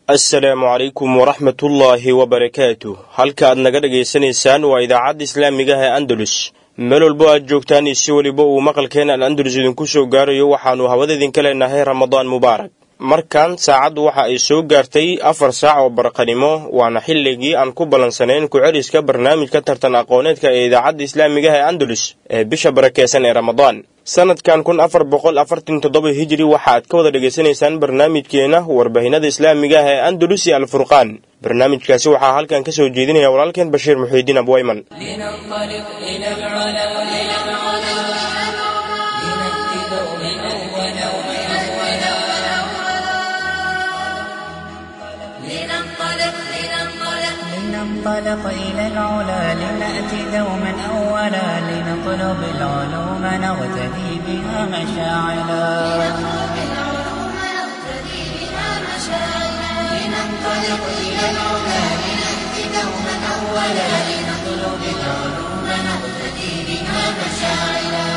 assalaamu calaykum waraxmatullaahi wabarakaatu halka aad naga dhagaysanaysaan waa idaacadda islaamiga ah ee andalus meel walbo aad joogtaan iyo si weliba uu maqalkeena al andalus idinku soo gaarayo waxaannu hawada idinka leenahay ramadaan mubaarak markan saacaddu waxa ay soo gaartay afar saac oo barqanimo waana xilligii aan ku ballansanayn ku-celiska barnaamijka tartan aqooneedka ee idaacadda islaamiga ah ee andalus ee bisha barakeysan ee ramadaan sanadkan kun afar boqol afartan toddoba hijiri waxa aad ka wada dhegaysanaysaan barnaamijkeena warbaahinada islaamiga ah ee andalus iyo alfurqaan barnaamijkaasi waxaa halkan ka soo jeedinaya walaalkeen bashiir muxiidiin abwayman لننطلق إلى العلا لنأتي دوما أولا لنطلب العلوم نغتدي بها مشاعلا لننطلق إلى العلا لنأتي دوما أولا لنطلب العلوم نغتدي بها مشاعلا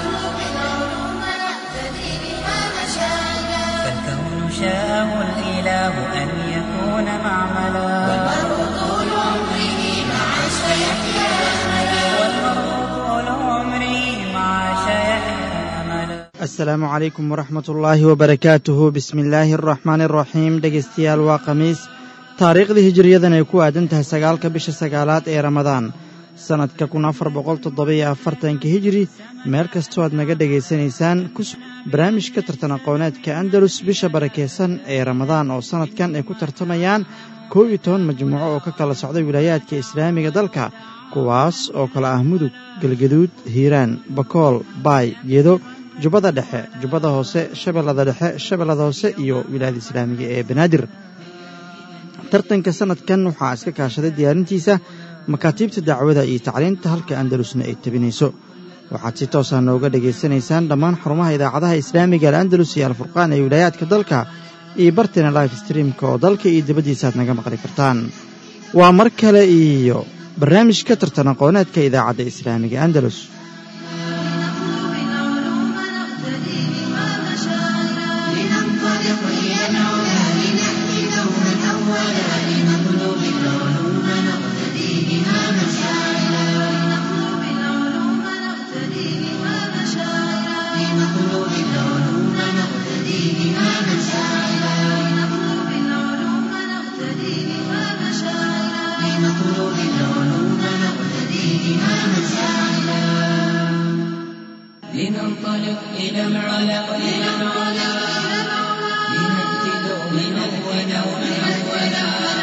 فالكون شاءه الإله أن يكون معملا والمرء طول عمره مع سيحيا أملا والمرء طول عمره مع سيحيا أملا asalaamu calaykum waraxmat ullaahi wabarakaatuhu bismi illaahi araxmaani araxiim dhegaystayaal waa khamiis taariikhdii hijiriyadan ay ku aadan tahay sagaalka bisha sagaalaad ee ramadaan sannadka kun afar boqol toddobiyo afartanka hijiri meel kastoo aad naga dhegaysanaysaan barnaamijka tartan aqooneedka andalus bisha barakeysan ee ramadaan oo sannadkan ay ku tartamayaan koob iyo toban majmuuco oo ka kala socday wilaayaadka islaamiga dalka kuwaas oo kala ah mudug galgaduud hiiraan bakool baay geedo jubbada dhexe jubbada hoose shabeellada dhexe shabeellada hoose iyo wilaayada islaamiga ee banaadir tartanka sannadkan waxaa iska kaashaday diyaarintiisa makaatiibta dacwada iyo tacliinta halka andalusna ay tabinayso waxaad si toosaa nooga dhegaysanaysaan dhammaan xarumaha idaacadaha islaamiga al'andalus iyo alfurqaan ee wilaayaadka dalka iyo bartina life streamka oo dalka iyo dibaddiisa aad naga maqli kartaan waa mar kale iyo barnaamijka tartan aqooneedka idaacadda islaamiga andalus لننطلق إلى العلا لنأتي دوما أولا لنطلب العلوم نقتدي بها مشاعلا لنطلب العلوم نقتدي بها مشاعلا لنطلب العلوم نقتدي بها مشاعلا لنطلب العلوم نقتدي بها مشاعلا لنطلب العلوم نقتدي بها مشاعلا لننطلق إلى العلا إلى العلا لنأتي دوما أولا أولا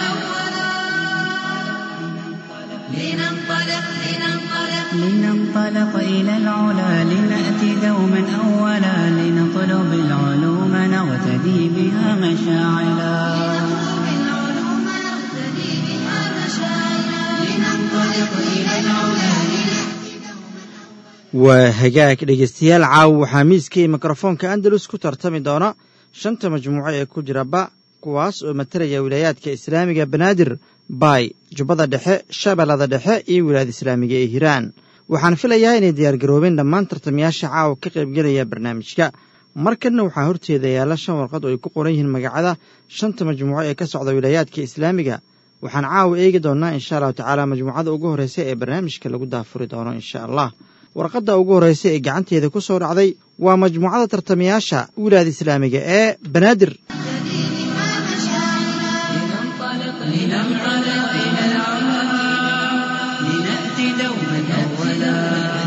لننطلق لننطلق لننطلق إلى العلا لنأتي دوما أولا لنطلب العلوم نغتدي بها مشاعلا لننطلق إلى العلا waa hagaag dhegaystayaal caawa waxaa miiska iyo mikrofoonka andalus ku tartami doona shanta majmuuco ee ku jira ba kuwaas oo matalaya wilaayaadka islaamiga banaadir baay jubbada dhexe shabeellada dhexe iyo wilaayada islaamiga ee hiiraan waxaan filayaa inay diyaargaroobeen dhammaan tartamayaasha caawa ka qaybgelaya barnaamijka markanna waxaa horteeda yaalla shan warqad oo ay ku qoran yihiin magacada shanta majmuuco ee ka socda wilaayaadka islaamiga waxaan caawa eegi doonnaa insha allahu tacaala majmuucada ugu horreysa ee barnaamijka lagu daafuri doono insha allah warqadda ugu horreysa ee gacanteeda ku soo dhacday waa majmuucada tartamayaasha wilaayada islaamiga ee banaadir لننطلق لننطلق إلى العلا لنأتي دوما أولا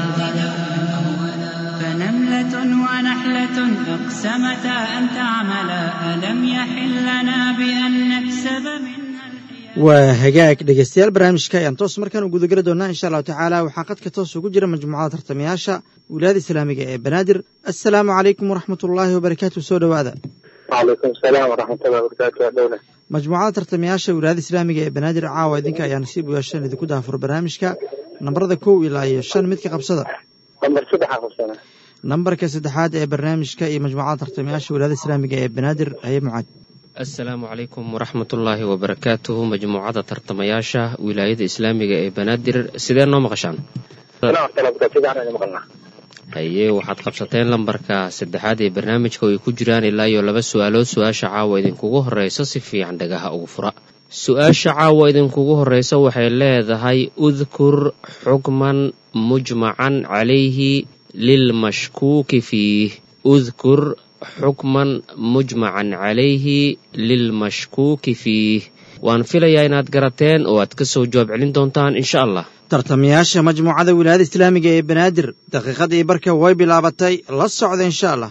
فنملة ونحلة أقسمتا أن تعملا ألم يحل لنا بأن نكسب منها الحياة waa hagaag dhegaystayaal barnaamijka ayaan toos markaan u gudageli doonaa insha allahu tacaala waxaa qadka toos ugu jira majmuucada tartamayaasha wilaayada islaamiga ee banaadir assalaamu calaykum waraxmat ullaahi wabarakaatu soo dhowaada وعليكم السلام ورحمة الله وبركاته يا دولة majmuucada tartamayaasha wilaayada islaamiga ee banaadir caawa idinka ayaa nasiib u yeeshan idinku daafuro barnaamijka nambarada kow ilaa iyo shan midka qabsada نمبر سبعة خمسة nambarka saddexaad ee barnaamijka iyo majmuucada tartamayaasha wilaayada islaamiga ee banaadir haye mucaad asalaamu calaykum waraxmatullaahi wabarakaatuhu majmuucada tartamayaasha wilaayada islaamiga ee banaadir sidee noo maqashaan سلام ورحمة الله وبركاته إذا أنا مقلنا haye waxaad qabsateen lambarka saddexaad ee barnaamijka oo ay ku jiraan ilaa iyo laba su-aalood su-aasha caawa idinkugu horreysa si fiican dhagaha ugu fura su-aasha caawa idinkugu horreysa waxay leedahay udkur xukman mujmacan calayhi lilmashkuuki fiih udkur xukman mujmacan calayhi lilmashkuuki fiih waan filayaa inaad garateen oo aad ka soo jawaab celin doontaan insha allah tartamayaasha majmuucada wilaayada islaamiga ee banaadir daqiiqadii barka way bilaabatay la socda insha allah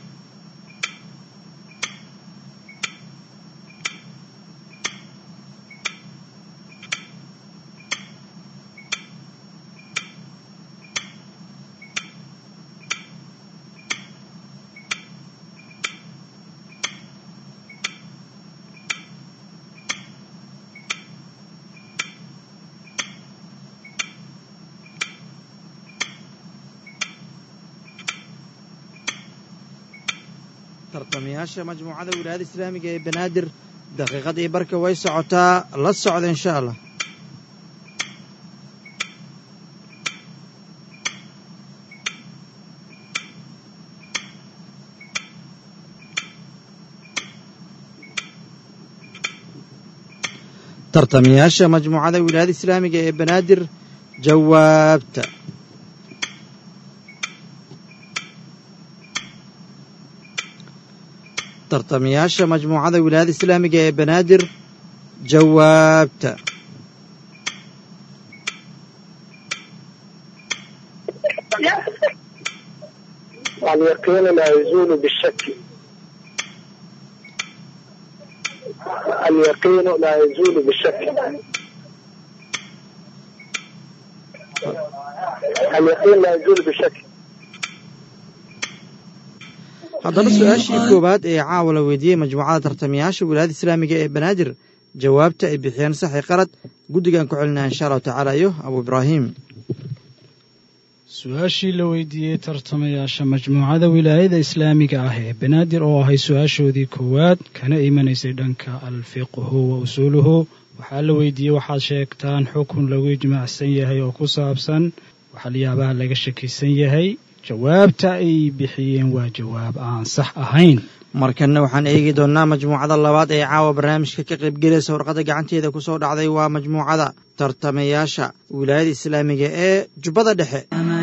tartamayaasha majmuucada wilaayada islaamiga ee banaadir daqiiqadii barka way socotaa la socda insha allah tartamayaasha majmuucada wilaayada islaamiga ee banaadir jawaabta tartamayaasha majmuucada wilaayada islaamiga ee banaadir jawaabta اليقين لا يزول بالشك اليقين لا يزول بالشك اليقين لا يزول بالشك haddaba su-aashii koowaad ee caawa la weydiiyey majmuucada tartamayaasha wilaayada islaamiga ee banaadir jawaabta ay bixiyeen saxi qalad guddigan ku celinaya insha allahu tacaala iyo abu ibraahim su-aashii la weydiiyey tartamayaasha majmuucada wilaayada islaamiga ah ee banaadir oo ahay su-aashoodii koowaad kana imanaysay dhanka alfiqhu wa usuuluhu waxaa la weydiiyey waxaad sheegtaan xukun lagu ijmaacsan yahay oo ku saabsan waxalyaabaha laga shakisan yahay jawaabta ay bixiyeen waa jawaab aan sax ahayn markanna waxaan eegi doonnaa majmuucada labaad ee caawa barnaamijka ka qaybgelaysa warqadda gacanteeda ku soo dhacday waa majmuucada tartamayaasha wilaayada islaamiga ee jubbada dhexe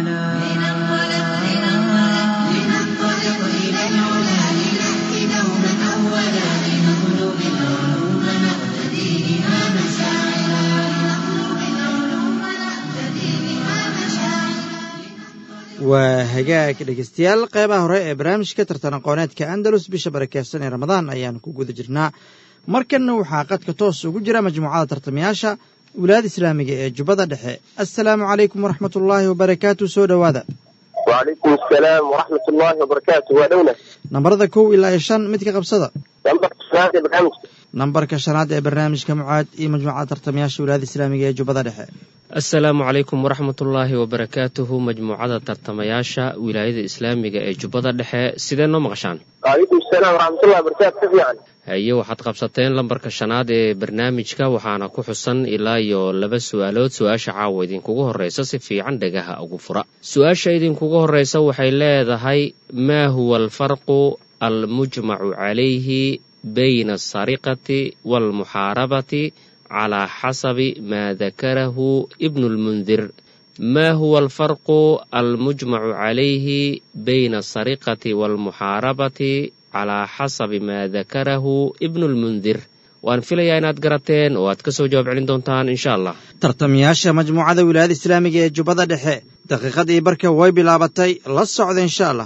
waa hagaag dhegeystayaal qeybaha hore ee barnaamijka tartan aqooneedka andalus bisha barakeysan ee ramadaan ayaan ku guda jirnaa markanna waxaa qadka toos ugu jira majmuucada tartamayaasha wilaayada islaamiga ee jubbada dhexe assalaamu calaykum waraxmat ullaahi wabarakaatu soo dhowaada وعليكم السلام ورحمة الله وبركاته ودولة nambarada kow ilaa iyo shan mid ka qabsada نمبر سنة برنامج nambarka shanaad ee barnaamijka mucaad iyo majmuucada tartamayaasha wilaayada islaamiga ee jubbada dhexe assalaamu calaykum waraxmatullaahi wabarakaatuhu majmuucada tartamayaasha wilaayada islaamiga ee jubbada dhexe sidee noo maqashaan وعليكم السلام ورحمة الله وبركاته كيف يعني haye waxaad qabsateen lambarka shanaad ee barnaamijka waxaana ku xusan ilaa iyo laba su-aalood su-aasha caawa idinkugu horreysa si fiican dhagaha ugu fura su-aasha idinkugu horreysa waxay leedahay maa huwa alfarqu almujmacu calayhi bayna alsariqati waalmuxaarabati calaa xasabi maa dakarahu ibnu lmundir ma huwa alfarqu almujmacu calayhi bayna alsariqati waalmuxaarabati calaa xasabi maa dakarahu ibnu lmundir waan filayaa inaad garateen oo aad ka soo jawaab celin doontaan insha allah tartamayaasha majmuucada wilaayada islaamiga ee jubbada dhexe daqiiqadii barka way bilaabatay la socda insha allah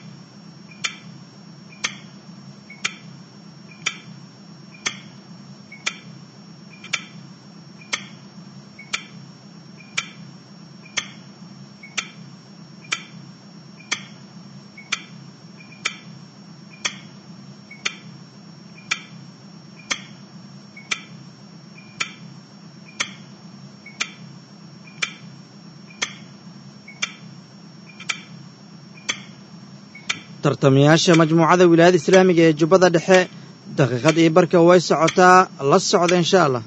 tartamayaasha majmuucada wilaayada islaamiga ee jubbada dhexe daqiiqadii barka way socotaa la socda insha allah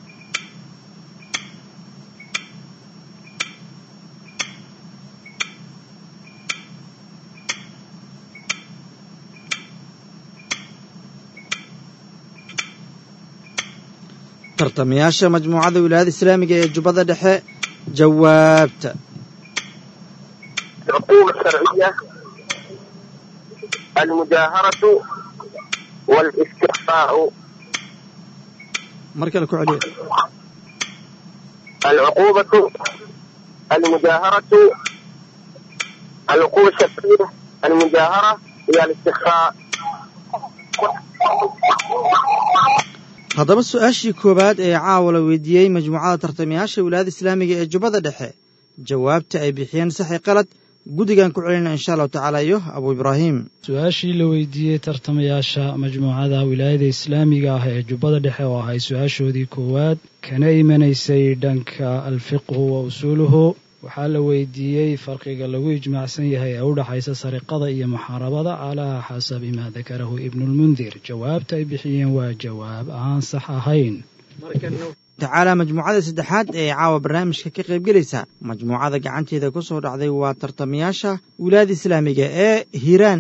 tartamayaasha majmuucada wilaayada islaamiga ee jubbada dhexe jawaabta العقوبة الشرعية المجاهرة والاستخفاء mar kale ku celiya العقوبة المجاهرة العقوبة الشرعية المجاهرة هي الاستخفاء haddaba su-aashii koowaad ee caawa la weydiiyey majmuucada tartamayaasha wilaayada islaamiga ee jubbada dhexe jawaabta ay bixiyeen saxi qalad guddigan ku celinaa insha allahu tacaala iyo abu ibraahim su-aashii la weydiiyey tartamayaasha majmuucada wilaayada islaamiga ah ee jubbada dhexe oo ahay su-aashoodii koowaad kana imanaysay dhanka alfiqhu wa usuuluhu waxaa la weydiiyey farqiga lagu ijmaacsan yahay ee u dhaxaysa sariqada iyo muxaarabada calaa xasabi maa dakarahu ibnulmundir jawaabta ay bixiyeen waa jawaab aan sax ahayn tacaala majmuucada saddexaad ee caawa barnaamijka ka qaybgelaysa majmuucada gacanteeda ku soo dhacday waa tartamayaasha wilaayada islaamiga ee hiiraan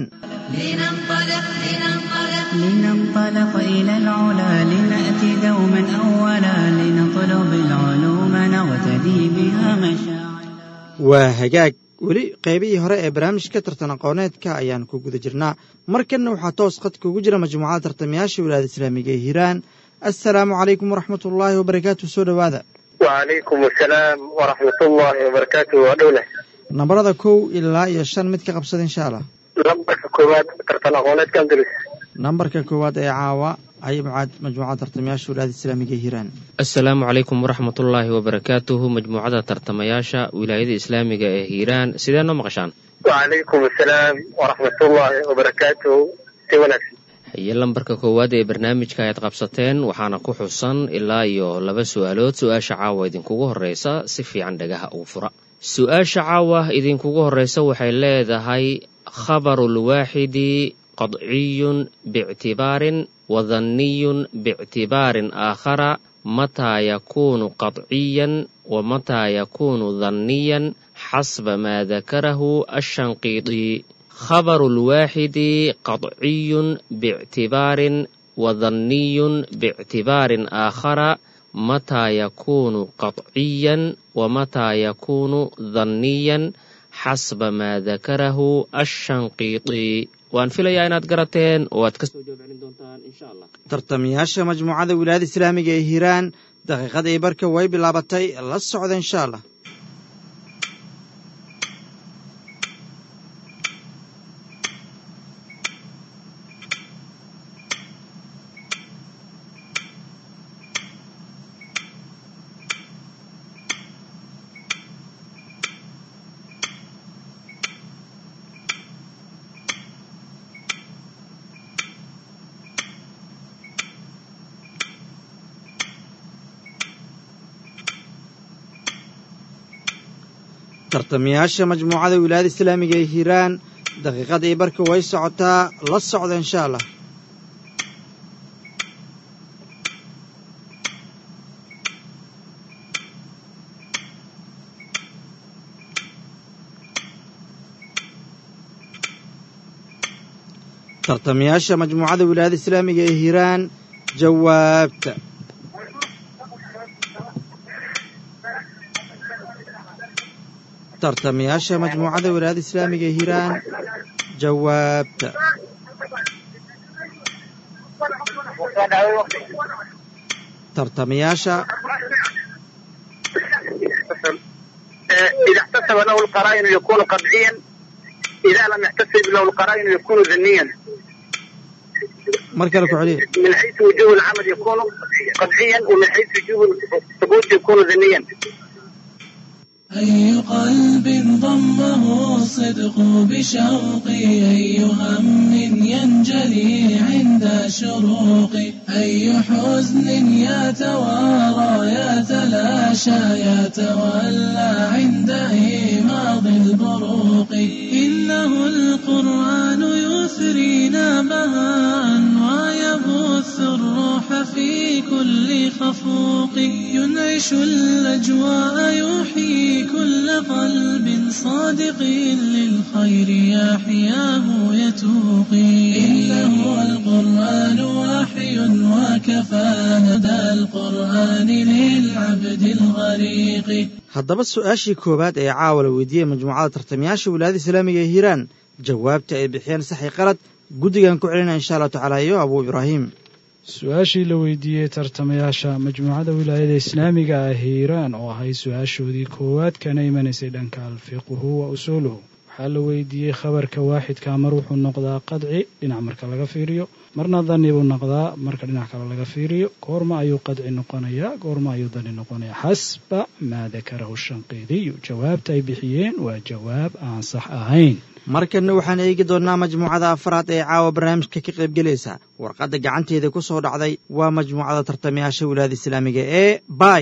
لننطلق لننطلق لننطلق إلى العلا لنأتي دوما أولا لنطلب العلوم نغتدي بها مشاعلا waa hagaag weli qaybihii hore ee barnaamijka tartan aqooneedka ayaan ku guda jirnaa markanna waxaa toos qadka ugu jira majmuucada tartamayaasha wilaayada islaamiga ee hiiraan assalaamu calaykum waraxmat ullaahi wabarakaatu soo dhowaada وعليكم السلام ورحمة الله وبركاته ودولة nambarada kow ilaa iyo shan mid ka qabsada insha allah لبك كوبات ترتن أغونات كم درس nambarka koowaad ee caawa ayay mucaad majmuucada tartamayaasha wilaayada islaamiga ee hiiraan asalaamu calaykum waraxmatullaahi wabarakaatuhu majmuucada tartamayaasha wilaayada islaamiga ee hiiraan sidee noo maqashaan وعليكم السلام ورحمة الله وبركاته سيونك haye lambarka koowaad ee barnaamijka ayaad qabsateen waxaana ku xusan ilaa iyo laba su-aalood su-aasha caawa idinkugu horreysa si fiican dhagaha ugu fura su-aasha caawa idinkugu horreysa waxay leedahay khabarulwaaxidi qadciyun biictibaarin wadanniyun biictibaarin aakhara mataa yakuunu qadciyan wa mataa yakuunu danniyan xasba maa dakarahu ashanqiidi خبر الواحد قطعي باعتبار وظني باعتبار آخر متى يكون قطعيا ومتى يكون ظنيا حسب ما ذكره الشنقيطي waan filayaa inaad garateen oo aad kasoo jawaab celin doontaan insha allah tartamayaasha majmuucada wilaayada islaamiga ee hiiraan daqiiqadii barka way bilaabatay la socda insha allah tartamayaasha majmuucada wilaayada islaamiga ee hiiraan daqiiqadii barka way socotaa la socda insha allah tartamayaasha majmuucada wilaayada islaamiga ee hiiraan jawaabta tartamayaasha majmuucada wilaayada islaamiga ee hiiraan jawaabta tartamayaasha إذا احتسب له القرائن يكون قطعيا إذا لم يحتسب له القرائن يكون ذنيا mar kale ku celiya من حيث وجوه العمل يكون قطعيا ومن حيث وجوه الثبوت يكون ذنيا أي قلب ضمه الصدق بشوقي أي هم ينجلي عند شروقي أي حزن يتوارى يتلاشى يتولى عند إيماض البروق إنه القرآن يثرينا بهاء ويبث الروح في كل خلق الخفوق ينعش الأجواء يحيي كل قلب صادق للخير يحياه يتوقي إنه القرآن وحي وكفى هدى القرآن للعبد الغريق haddaba su-aashii koowaad ee caawa la weydiiyey majmuucada tartamayaasha wilaayada islaamiga ee hiiraan jawaabta ay bixiyeen saxi qalad guddigan ku celina insha allahu tacaala iyo abuu ibraahim su-aashii la weydiiyey tartamayaasha majmuucada wilaayada islaamiga ah hiiraan oo ahayd su-aashoodii koowaad kana imanaysay dhanka alfiqhu wa usuuluhu waxaa la weydiiyey khabarka waaxidka mar wuxuu noqdaa qadci dhinac marka laga fiiriyo marna dani buu noqdaa marka dhinac kale laga fiiriyo goorma ayuu qadci noqonayaa goorma ayuu dani noqonayaa xasba maa dakarahu shanqiidiyu jawaabta ay bixiyeen waa jawaab aan sax ahayn markanna waxaan eegi doonnaa majmuucada afraad ee caawa barnaamijka ka qaybgelaysa warqadda gacanteeda ku soo dhacday waa majmuucada tartamayaasha wilaayada islaamiga ee bay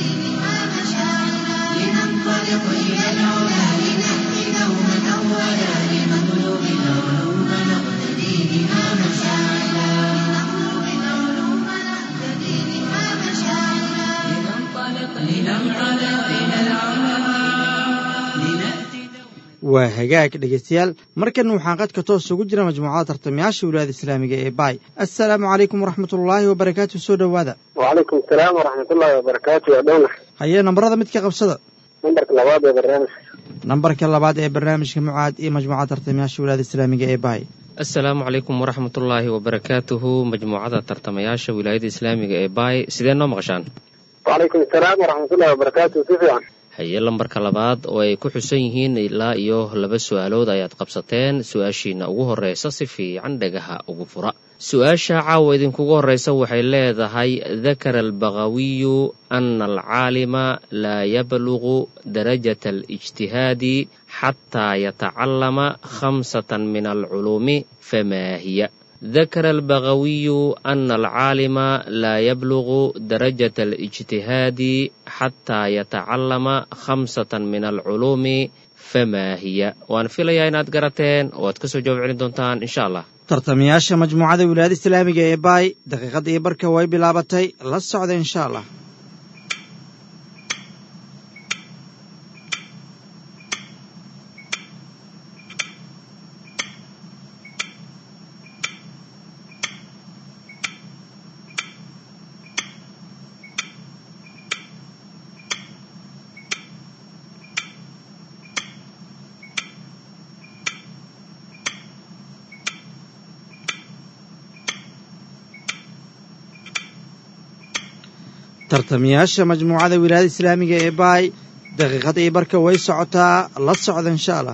لننطلق إلى العلا لنهدي دوما أولا لنطلب العلوم نقتدي بها مشاعلا لنطلب العلوم نقتدي بها مشاعلا لننطلق لننطلق إلى العلا لنأتي waa hagaag dhegaystayaal markanna waxaan qadka toos ugu jira majmuucada tartamayaasha wilaayada islaamiga ee bay assalaamu calaykum waraxmatullaahi wabarakaatu soo dhowaada وعليكم السلام ورحمة الله وبركاته يا دونا hayee nambarada mid ka qabsada نمبرك لبعض يا برنامج nambarka labaad ee barnaamijka mucaad iyo majmuucada tartamayaasha wilaayada islaamiga ee bay asalaamu calaykum waraxmatullaahi wabarakaatuhu majmuucada tartamayaasha wilaayada islaamiga ee baay sidee noo maqashaan وعليكم السلام ورحمة الله وبركاته سفيان haye lambarka labaad oo ay ku xusan yihiin ilaa iyo laba su-aalood ayaad qabsateen su-aashiina ugu horreysa si fiican dhagaha ugu fura su-aasha caawa idinkugu horreysa waxay leedahay dakara albaqawiyu ana alcaalima laa yablugu darajata alijtihaadi xataa yatacallama khamsatan min alculuumi famaa hiya ذكر البغوي أن العالم لا يبلغ درجة الاجتهاد حتى يتعلم خمسة من العلوم فما هي وأن في ليا إناد قرتين واتكسو جواب علي دونتان إن شاء الله tartamayaasha majmuucada wilaayada islaamiga ee baay daqiiqadda iyo barka way bilaabatay la socda insha allah tartamayaasha majmuucada wilaayada islaamiga ee baay daqiiqada iyo barka way socotaa la socda insha allah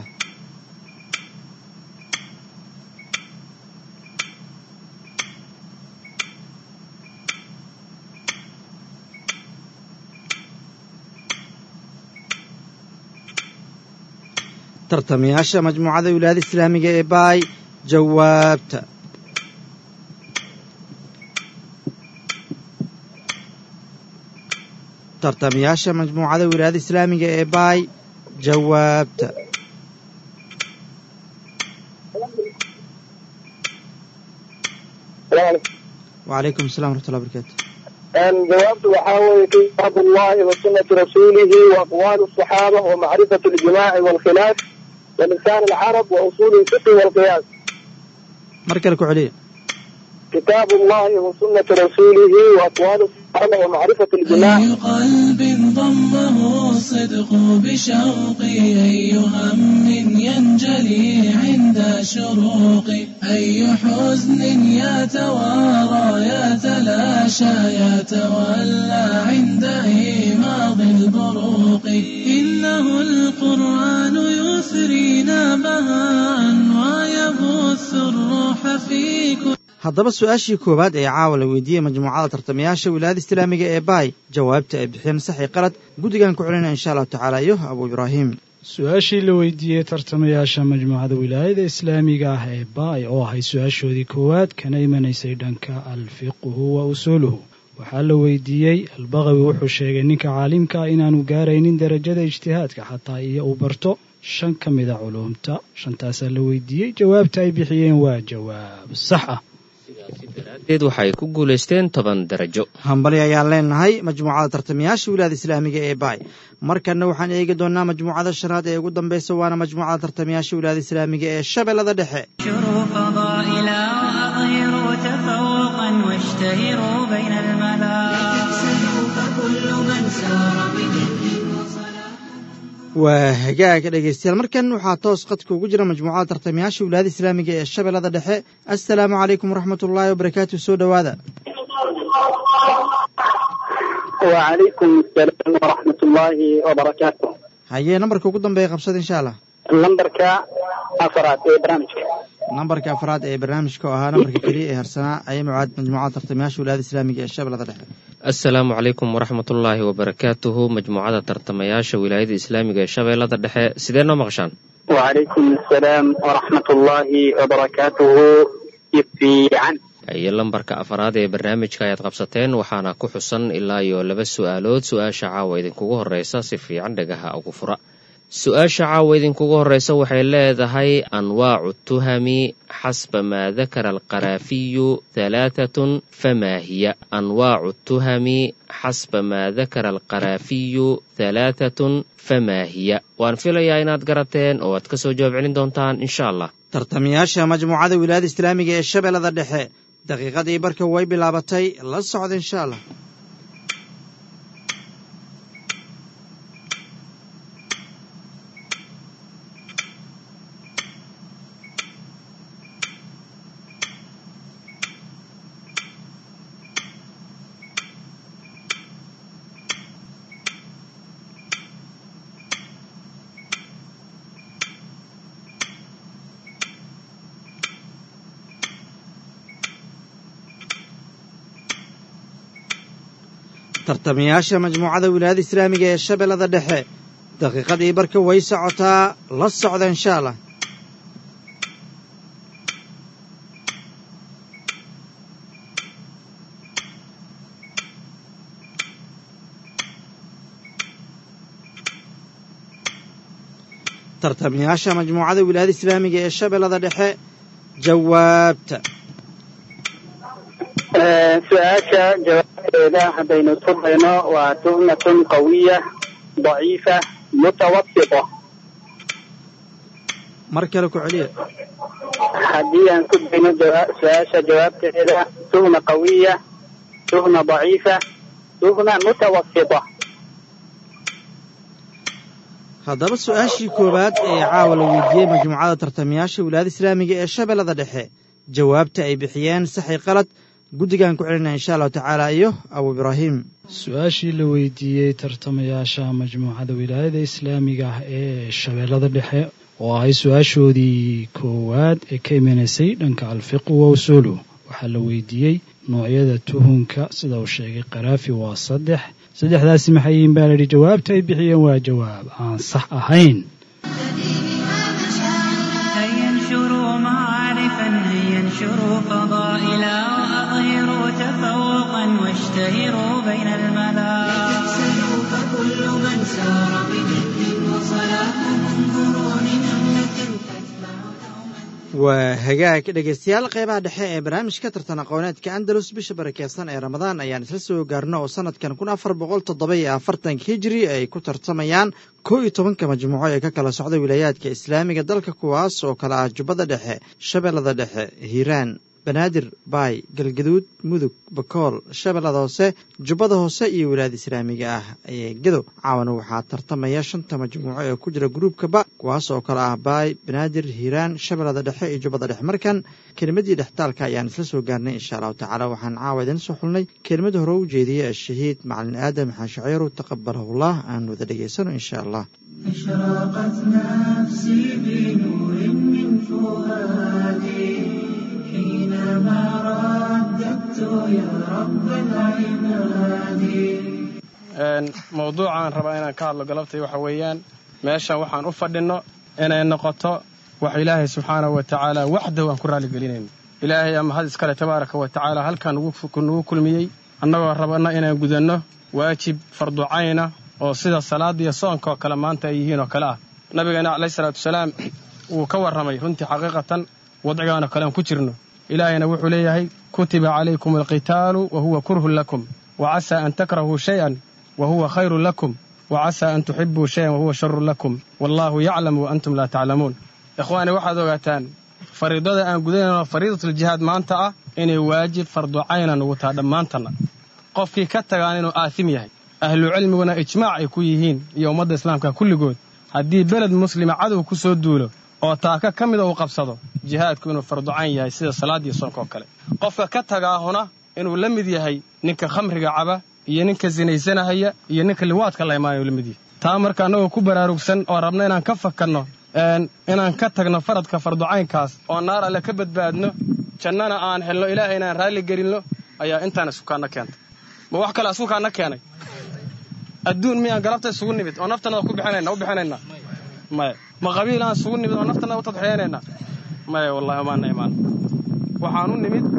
tartamayaasha majmuucada wilaayada islaamiga ee baay jawaabta tartamayaasha majmuucada wilaayada islaamiga ee baay jawaabta وعليكم السلام ورحمة الله وبركاته أن جوابت وحاول كتاب الله وسنة رسوله وأقوال الصحابة ومعرفة الجماع والخلاف ولسان العرب وأصول الفقه والقياس مركل كعلي كتاب الله وسنة رسوله وأقوال الصحابة ومعرفة الجماع أي قلب ضمه الصدق بشوقي أي هم ينجلي عند شروقي أي حزن يتوارى يتلاشى يتولى عند إيماض البروق إنه القرآن يثرينا بهاء ويبث الروح في كل haddaba su-aashii koowaad ee caawa la weydiiyey majmuucada tartamayaasha wilaayada islaamiga ee baay jawaabta ay bixiyeen saxi qalad guddigan ku celinaya insha allahu tacaala iyo abuu ibraahim su-aashii la weydiiyey tartamayaasha majmuucada wilaayada islaamiga ah ee baay oo ahay su-aashoodii koowaad kana imanaysay dhanka alfiqhu wa usuuluhu waxaa la weydiiyey albaqawi wuxuu sheegay ninka caalimka ah inaanu gaaraynin darajada ijtihaadka xataa iyo uu barto shan ka mida culuumta shantaasaa la weydiiyey jawaabta ay bixiyeen waa jawaab sax ah deed waxay ku guulaysteen toban darajo hambali ayaan leenahay majmuucada tartamayaasha wilaayada islaamiga ee baay markanna waxaan eegi doonnaa majmuucada shanaad ee ugu dambaysa waana majmuucada tartamayaasha wilaayada islaamiga ee shabeellada dhexe انشروا فضائلا وأظهروا تفوقا واشتهروا بين الملا فكل من سار بجد وصلاح waa hagaaga dhegaystayaal markan waxaa toos qadka ugu jira majmuucada tartamayaasha wilaayada islaamiga ee shabeellada dhexe assalaamu calaykum waraxmat ullaahi wabarakaatu soo dhowaada وعليكم السلام ورحمة الله وبركاته hayee nambarka ugu dambeeya qabsada insha allah لمبرك أفراد إيه برامجك nambarka afraad ee barnaamijka oo ahaa nambarka keliya ee harsanaa ayay mucaad majmuucada tartamayaasha wilaayada islaamiga ee shabeellada dhexe assalaamu calaykum waraxmatullaahi wabarakaatuhu majmuucada tartamayaasha wilaayada islaamiga ee shabeellada dhexe sidee noo maqashaan وعليكم السلام ورحمة الله وبركاته في عن iyo lambarka afaraad ee barnaamijka ayaad qabsateen waxaana ku xusan ilaa iyo laba su'aalood su-aasha caawa idinkugu horreysa si fiican dhagaha ugu fura su-aasha caawa idinkugu horreysa waxay leedahay anwaacu tuhami xasba maa dakara alqaraafiyu halaatatun famaa hiya anwaacu tuhami xasba maa dakara alqaraafiyu halaatatun famaa hiya waan filayaa inaad garateen oo aad ka soo jawaab celin doontaan insha allah tartamayaasha majmuucada wilaayada islaamiga ee shabeellada dhexe daqiiqadii barka way bilaabatay la socda insha allah tartamayaasha majmuucada wilaayada islaamiga ee shabeellada dhexe daqiiqadii barka way socotaa la socda insha allah tartamayaasha majmuucada wilaayada islaamiga ee shabeellada dhexe jawaabta su-aasha jawaabteeda haddaynu turdayno waa tuhmatun qawiya daciifa mutawasita mar kale ku celiya haddii aan ku dayno jawa- su-aasha jawaabteeda tuhma qawiya tuhma daciifa tuhma mutawasita haddaba su-aashii koowaad ee caawa la weydiiyey majmuucada tartamayaasha wilaayada islaamiga ee shabeellada dhexe jawaabta ay bixiyeen saxi qalad guddigaan ku celinaya insha allahu tacaala iyo abu ibraahim su-aashii la weydiiyey tartamayaasha majmuucada wilaayada islaamiga ah ee shabeellada dhexe oo ahay su-aashoodii koowaad ee ka imanaysay dhanka alfiqu wa usuulu waxaa la weydiiyey noocyada tuhunka sida uu sheegay karaafi waa saddex saddexdaasi maxay yihiin baa layidhi jawaabta ay bixiyeen waa jawaab aan sax ahayn هيا انشروا معارفا هيا انشروا فضائلا وأظهروا تفوقا واشتهروا بين الملا يكسلوا فكل من سار بجد وصلاح انظروا لنملة تتبع دوما waa hagaag dhegaystayaal qeybaha dhexe ee barnaamijka tartan aqooneedka andalus bisha barakeysan ee ramadaan ayaan isla soo gaarno oo sanadkan kun afar boqol toddoba iyo afartanka hijri ay ku tartamayaan kow iyo tobanka majmuuco ee ka kala socda wilaayaadka islaamiga dalka kuwaas oo kale ah jubbada dhexe shabeellada dhexe hiiraan banaadir baay galgaduud mudug bakool shabeellada hoose jubbada hoose iyo wilaayada islaamiga ah ee gedo caawana waxaa tartamaya shanta majmuuco ee ku jira gruubkaba kuwaas oo kale ah baay banaadir hiiraan shabeellada dhexe iyo jubbada dhexe markan kelimadii dhextaalka ayaan isla soo gaarnay insha allahu tacaala waxaan caawa idin soo xulnay kelimada hore u jeediyey ashahiid macalin aadam xaan shaceyru taqabalahullah aan wada dhegaysano insha allah أشرقت نفسي بنور من فؤادي حينما رددت يا رب العباد mawduucaan rabaa inaan ka hadlo galabtay waxa weeyaan meeshan waxaan u fadhinno inay noqoto wax ilaahay subxaanahu wa tacaala waxdahu aan ku raaligelinayno ilaahay ama had iskale tabaaraka wa tacaala halkan nagu kulmiyey annagoo rabana inaan gudanno waajib farducayna oo sida salaada iyo soonka oo kale maanta ay yihiin oo kale ah nabigeena calayhi salaatu wasalaam wuu ka warramay runtii xaqiiqatan wadcigaanoo kale aan ku jirno ilaahayna wuxuu leeyahay kutiba calaykum alqitaalu wa huwa kurhun lakum wa casaa an takrahuu shay-an wa huwa khayrun lakum wa casaa an tuxibuu shayan wa huwa sharun lakum wallaahu yaclamu wa antum laa taclamuun ikhwaani waxaad ogaataan fariidada aan gudanayno fariidatuljihaad maanta ah inay waajib farducayna nugu taha dhammaantanna qofkii ka tagaan inuu aasim yahay ahlucilmiguna ijmaac ay ku yihiin iyo ummadda islaamka kulligood haddii beled muslima cadow ku soo duulo oo taaka ka mida uu qabsado jihaadku inuu farducayn yahay sida salaadiyo soonka oo kale qofka ka tagaahuna inuu la mid yahay ninka khamriga caba iyo ninka sinaysanahaya iyo ninka liwaadka la imaanayo la mid yahay taa marka annagoo ku baraarugsan oo rabna inaan ka fakanno inaan ka tagno faradka farducaynkaas oo naar alle ka badbaadno jannana aan helno ilaahayna aan raalli gelinno ayaa intaan isukaanna keentay ma wax kale isukaanna keenay adduun miyaan galabta isugu nimid oo naftanada ku bixinayna u bixinaynaa maya ma qabiil aan isugu nimid oo naftanada u tadxiyaynaynaa maya wallahi maana imaan waxaan u nimid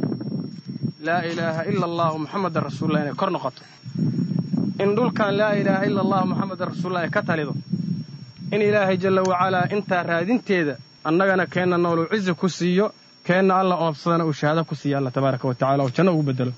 laa ilaaha ila allahu muxamadan rasuulullah inay kor noqoto in dhulkan laa ilaaha ila allahu muxamadan rasuulullah ay ka talido in ilaahay jalla wacalaa intaa raadinteeda annagana keenna nooluu cizi ku siiyo keenna alla oobsadana uu shahaado ku siiyo alla tabaaraka wa tacala oo janno ugu bedelo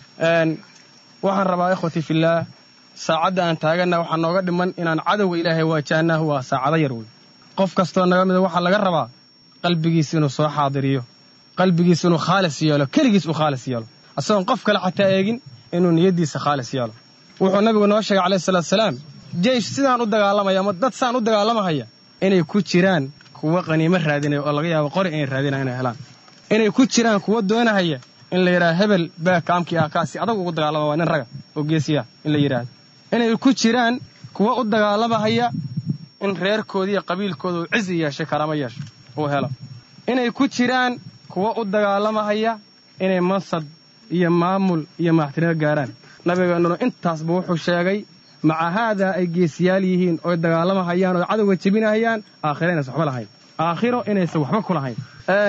waxaan rabaa ikhwatii fillaah saacadda aan taaganna waxaa nooga dhiman inaan cadowga ilaahay waajahnaahu waa saacado yar wey qof kastoo naga mida waxaa laga rabaa qalbigiis inuu soo xaadiriyo qalbigiis inuu khaalis yeelo keligiis uu khaalis yeelo asagoon qof kale xataa eegin inuu niyaddiisa khaalis yeelo wuxuu nabigu noo sheegay calayhi salaatusalaam jeish sidaan u dagaalamaya ama dad saan u dagaalamahaya inay ku jiraan kuwa qaniimo raadinaya oo laga yaabo qori inay raadinaya inay helaan inay ku jiraan kuwa doonahaya in la yidhaha hebel baa kaamkii ah kaasi adag ugu dagaalama waa nin raga oo geesiya in la yidhaahdo inay ku jiraan kuwa u dagaalamahaya in reerkooda iyo qabiilkooda uu cizi yeeshay karaamo yeesho uu helo inay ku jiraan kuwa u dagaalamahaya inay mansab iyo maamul iyo madaxtinimo gaaraan nabigeennuna intaasba wuxuu sheegay maca haadaa ay geesiyaal yihiin oy dagaalamahayaan oo cadowga jebinahayaan aakhiro inaysan waxba lahayn aakhiro inaysan waxba ku lahayn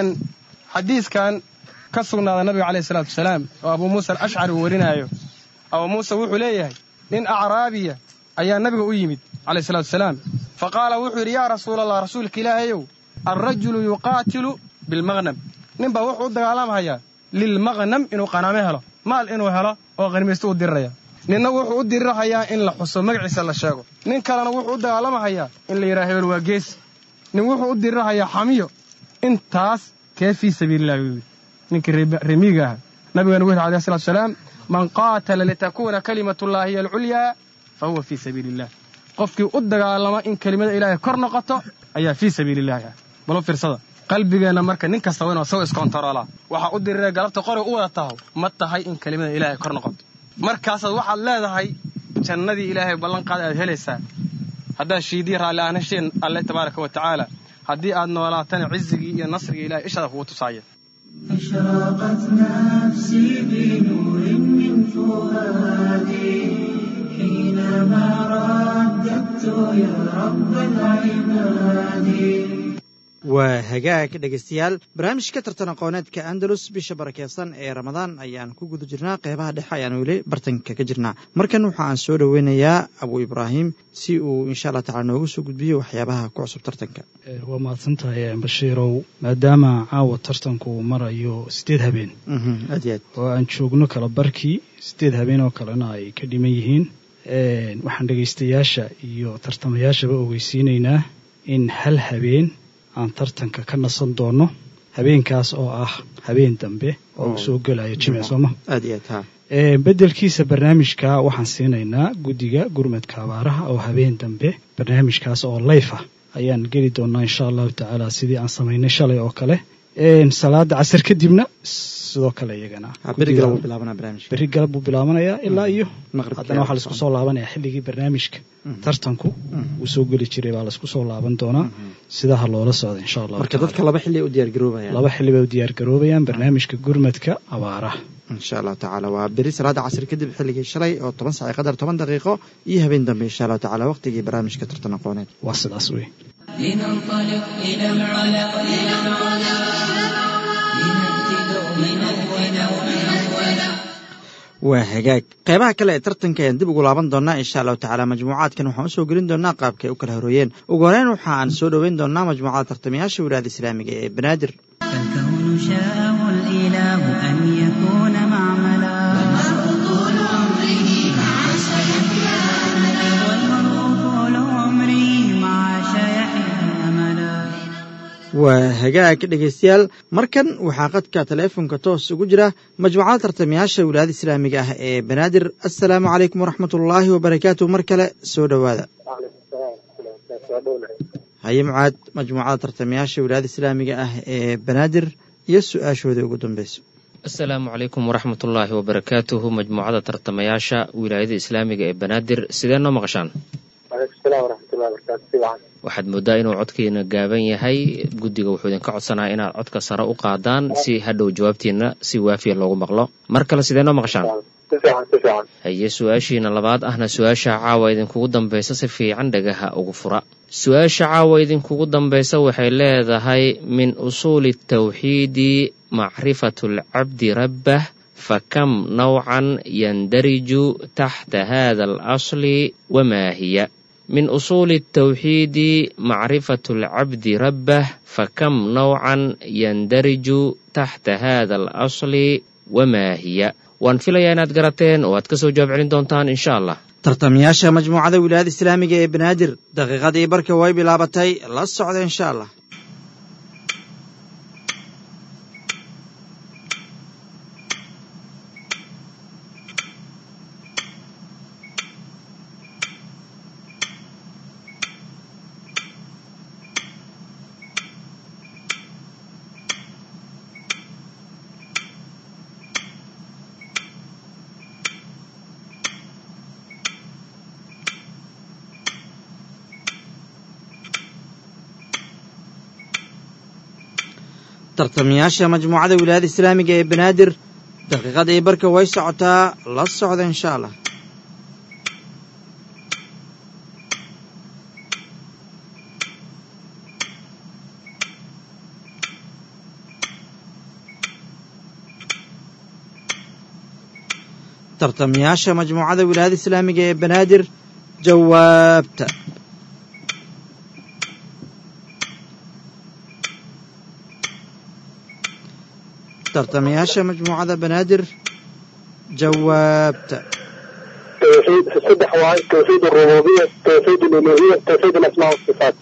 xadiiskan ka sugnaada nabiga calayhi salaatu wasalaam oo abuu muusa alashcari uu warinaayo abuu muuse wuxuu leeyahay nin acraabiya ayaa nabiga u yimid calayhi salatu wasalaam fa qaala wuxuu yidhi yaa rasuulallah rasuulka ilaahayow alrajulu yuqaatilu bilmaqnam ninbaa wuxuu u dagaalamhayaa lilmaqnam inuu qanaame helo maal inuu helo oo qanimaysto u diriraya ninna wuxuu u dirirhayaa in la xuso magaciisa la sheego nin kalena wuxuu u dagaalamahayaa in la yidhaha hebel waa geesi nin wuxuu u dirirhayaa xamiyo intaas kee fii sabiilillahi wuu yidhi ninkii remiiga aha nabigana wuxu yidhi alayhi salatu wasalaam man qaatala litakuuna kalimatullahi hiya alculyaa fa huwa fii sabiili illah qofkii u dagaalama in kelimada ilaahay kor noqoto ayaa fii sabiilillahi ah balo fiirsada qalbigeenna marka nin kasta waa inuu isago iskontaroolaa waxaa u dirira galabta qori u wada taho ma tahay in kelimada ilaahay kor noqoto markaasaad waxaad leedahay jannadii ilaahay ballanqaada aad helaysaa haddaad shiidii raalli aanasheen alle tabaaraka wa tacaala haddii aad noolaatana cizigii iyo nasrigii ilahay ishaada kugu tusaaya أشرقت نفسي بنور من فؤادي حينما رددت يا رب العباد waa hagaag dhegaystayaal barnaamijka tartan aqooneedka andalus bisha barakeysan ee ramadaan ayaan ku guda jirnaa qeybaha dhexe ayaan weli bartanka ka jirnaa markan waxa aan soo dhoweynayaa abuu ibraahim si uu insha allah tacala noogu soo gudbiyo waxyaabaha ku cusub tartanka waa mahadsantahay bashiirow maadaama caawa tartanku uu marayo siddeed habeen aad iyo aad oo aan joogno kala barkii siddeed habeen oo kalena ay ka dhiman yihiin waxaan dhegaystayaasha iyo tartamayaashaba ogeysiinaynaa in hal habeen aan tartanka ka nasan doono habeenkaas oo ah habeen dambe oo uu soo gelayo jimci sooma aad iyo aad ha beddelkiisa barnaamijka waxaan siinaynaa guddiga gurmadka abaaraha oo habeen dambe barnaamijkaas oo layf ah ayaan geli doonaa insha allahu tacaala sidii aan samaynay shalay oo kale salaada casar kadibna sidoo kale iyagana beri galab uu bilaabanaa barnaamijka berri galab buu bilaabanayaa ilaa iyo Maqribka haddana waxaa laisku soo laabanaya xilligii barnaamijka tartanku uu soo geli jiray baa laisku soo laaban doonaa sidaha loola socda insha allahu marka dadka laba xilli ay u diyaar garoobayaan laba xilli bay u diyaar garoobayaan barnaamijka gurmadka abaaraha insha allahu tacaala waa beri salaada casri kadib xilligii shalay oo toban saac qadar toban daqiiqo iyo habeen dambe insha allahu tacaala waqtigii barnaamijka tartan aqooneed waa sidaas wey لننطلق إلى العلا إلى العلا لنأتي دوما أولا أولا waa hagaag qeybaha kale ee tartanka ayaan dib ugu laaban doonaa insha allahu tacaala majmuucaadkan waxaan usoo gelin doonaa qaabka ay u kala horooyeen ugu horeyn waxa aan soo dhoweyn doonaa majmuucada tartamayaasha wilaayada islaamiga ee banaadir فالكون شاءه الإله أن يكون معملا والمرء طول عمره مع شيحه أملا waa hagaag dhegaystayaal markan waxaa qadka taleefonka toos ugu jira majmuucada tartamayaasha wilaayada islaamiga ah ee banaadir assalaamu calaykum waraxmat ullaahi wabarakaatuh mar kale soo dhowaada haye mucaad majmuucada tartamayaasha wilaayada islaamiga ah ee banaadir iyo su-aashooda ugu dambeyso asalaamu calaykum waraxmat ullaahi wabarakaatuhu majmuucada tartamayaasha wilaayada islaamiga ee banaadir sidee noo maqashaan waalaikum salaam waraxmatullahi wabarakaatu si wacan waxaad moodaa inuu codkiina gaaban yahay guddiga wuxuu idinka codsanaya inaad codka sare u qaadaan si hadhow jawaabtiina si waafiya loogu maqlo mar kale sidee noo maqashaan si fiican si fiican haye su-aashiina labaad ahna su-aasha caawa idinkugu dambaysa si fiican dhagaha ugu fura su-aasha caawa idinkugu dambaysa waxay leedahay min usuuli tawxiidi macrifatu alcabdi rabbah fakam nawcan yandariju taxta hada alasli wamaa hiya min usuuli الtawxiidi macrifatu اlcabdi rabbah fakam nawcan yandariju taxta hada alasli wamaa hiya waan filayaa inaad garateen oo aad ka soo jawaab celin doontaan insha allah tartamayaasha majmuucada wilaayada islaamiga ee banaadir daqiiqadii barka way bilaabatay la socda insha allah tartamayaasha majmuucada wilaayada islaamiga ee banaadir daqiiqadii barka way socotaa la socda insha allah tartamayaasha majmuucada wilaayada islaamiga ee banaadir jawaabta tartamayaasha majmuucada banaadir jawaabta توحيد صدح واحد توحيد الربوبية توحيد الألوهية توحيد الأسماء والصفات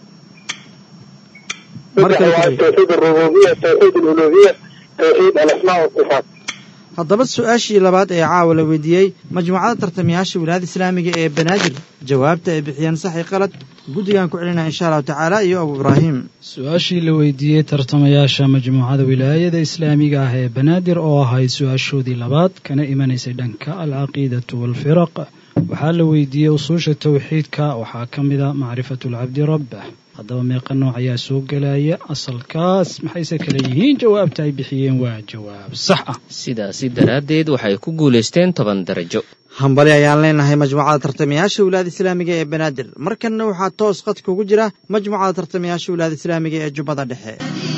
صدح مركز واحد كبير. توحيد الربوبية توحيد الألوهية توحيد الأسماء والصفات haddaba su-aashii labaad ee caawa la weydiiyey majmuucada tartamayaasha wilaayada islaamiga ee banaadir jawaabta ay bixiyeen sax iyo qalad guddigaan ku celinaya insha allahu tacaala iyo abu ibraahim su-aashii la weydiiyey tartamayaasha majmuucada wilaayada islaamiga ah ee banaadir oo ahayd su-aashoodii labaad kana imanaysay dhanka alcaqiidatu waalfiraq waxaa la weydiiyey usuusha towxiidka waxaa ka mid a macrifatu lcabdi rabbah haddaba meeqa nooc ayaa soo gelaya asalkaas maxayse kale yihiin jawaabta ay bixiyeen waa jawaab sax ah sidaasi daraaddeed waxay ku guulaysteen toban darajo hambali ayaan leenahay majmuucada tartamayaasha wilaayada islaamiga ee banaadir markanna waxaa toos qadka ugu jira majmuucada tartamayaasha wilaayada islaamiga ee jubbada dhexe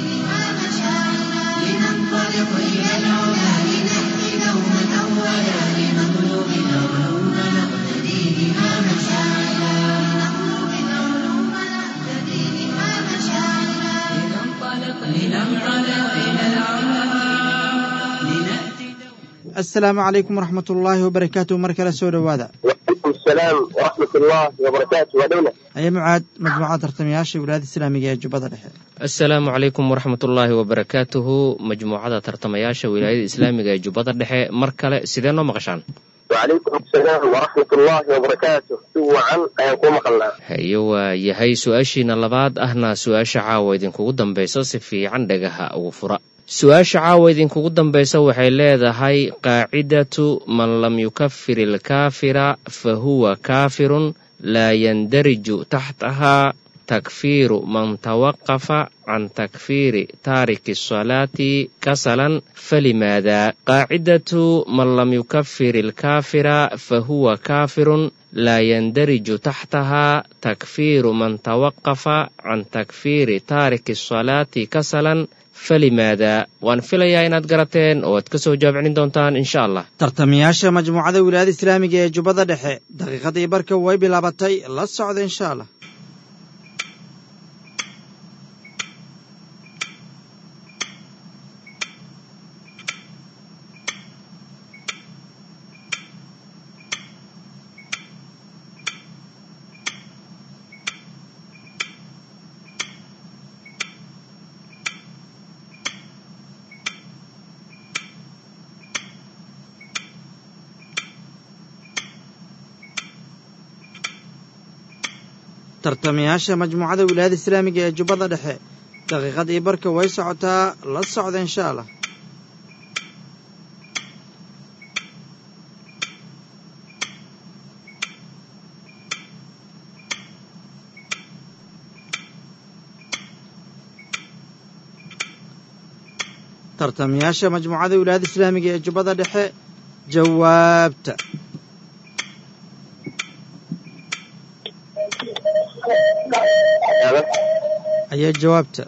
لننطلق إلى العلا لنهدي دوما أولا لنطلب العلوم نقتدي بها مشاعلا لنطلب العلوم نقتدي بها مشاعلا لننطلق لننطلق إلى العلا لنأتي assalaamu calaykum waraxmat ullaahi wabarakaatuh mar kale soo dhowaada وعليكم السلام ورحمة الله وبركاته ودولة aye mucaad majmuucada tartamayaasha wilaayada islaamiga ee jubbada dhexe asalaamu calaykum waraxmat ullaahi wabarakaatuhu majmuucada tartamayaasha wilaayada islaamiga ee jubbada dhexe mar kale sidee noo maqashaan وعليكم السلام ورحمة الله وبركاته سوى عن أيكم قلنا haye waa yahay su-aashiina labaad ahna su-aasha caawa idinkugu dambaysa si fiican dhagaha ugu fura su-aasha caawa idinkugu dambaysa waxay leedahay qaacidatu man lam yukafir ilkaafira fa huwa kaafirun laa yandariju taxtahaa takfiiru man tawaqafa can takfiiri taariki salaati kasalan falimaada qaacidatu man lam yukafir ilkaafira fa huwa kaafirun laa yandariju taxtahaa takfiiru man tawaqafa can takfiiri taariki salaati kasalan falimaada waan filayaa inaad garateen oo aad ka soo jawaab celin doontaan insha allah tartamayaasha majmuucada wilaayada islaamiga ee jubbada dhexe daqiiqadii barka way bilaabatay la socda insha allah tartamayaasha majmuucada wilaayada islaamiga ee jubbada dhexe daqiiqad iyo barka way socotaa la socda insha allah tartamayaasha majmuucada wilaayada islaamiga ee jubbada dhexe jawaabta ayaa jawaabta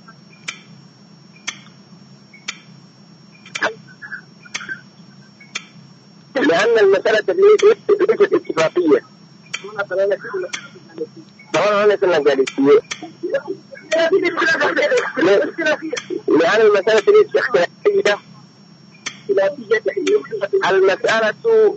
لأن المسألة ليست ليست اتفاقية طبعا أنا كنا جالسين لأن المسألة ليست اختلافية المسألة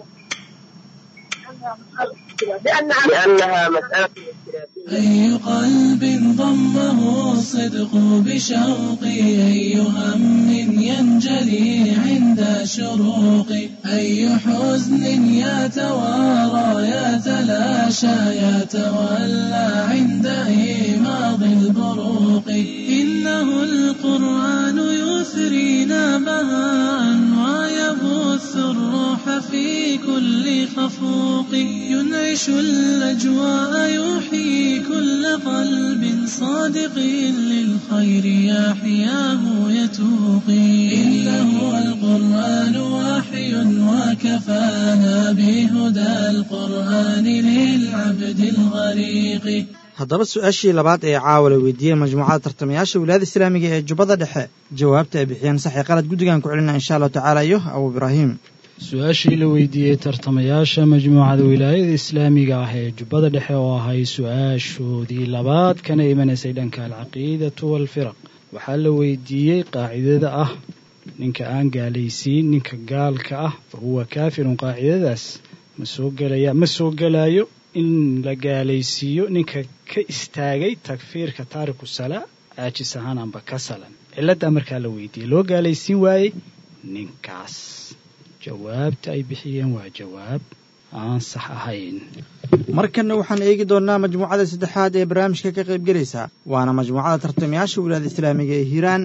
لأنها مسألة أي قلب ضمه الصدق بشوقي أي هم ينجلي عند شروقي أي حزن يتوارى يتلاشى يتولى عند إيماض البروق إنه القرآن يثرينا بهاء ويبث الروح في كل خفوق ينعش الأجواء يحيي كل قلب صادق للخير يحياه يتوقي إنه القرآن وحي وكفانا بهدى القرآن للعبد الغريق haddaba su-aashii labaad ee caawa la weydiiyey majmuucada tartamayaasha wilaayada islaamiga ee jubbada dhexe jawaabta ay bixiyeen sax iyo qalad guddigan ku celina insha allahu tacaala iyo abu ibraahim su-aashii la weydiiyey tartamayaasha majmuucada wilaayada islaamiga ah ee jubbada dhexe oo ahay su-aashoodii labaad kana imanaysay dhanka alcaqiidatu waalfiraq waxaa la weydiiyey qaacidada ah ninka aan gaalaysiin ninka gaalka ah fa huwa kaafirun qaacidadaas ma soo gelaya ma soo gelaayo in la gaalaysiiyo ninka ka istaagay takfiirka taariku salaa caajis ahaan amba ka salan cilladdaa markaa la weydiiyey loo gaalaysiin waayey ninkaas jawaabta ay bixiyeen waa jawaab aan sax ahayn markanna waxaan eegi doonnaa majmuucada saddexaad ee barnaamijka ka qaybgelaysa waana majmuucada tartamayaasha wilaayada islaamiga ee hiiraan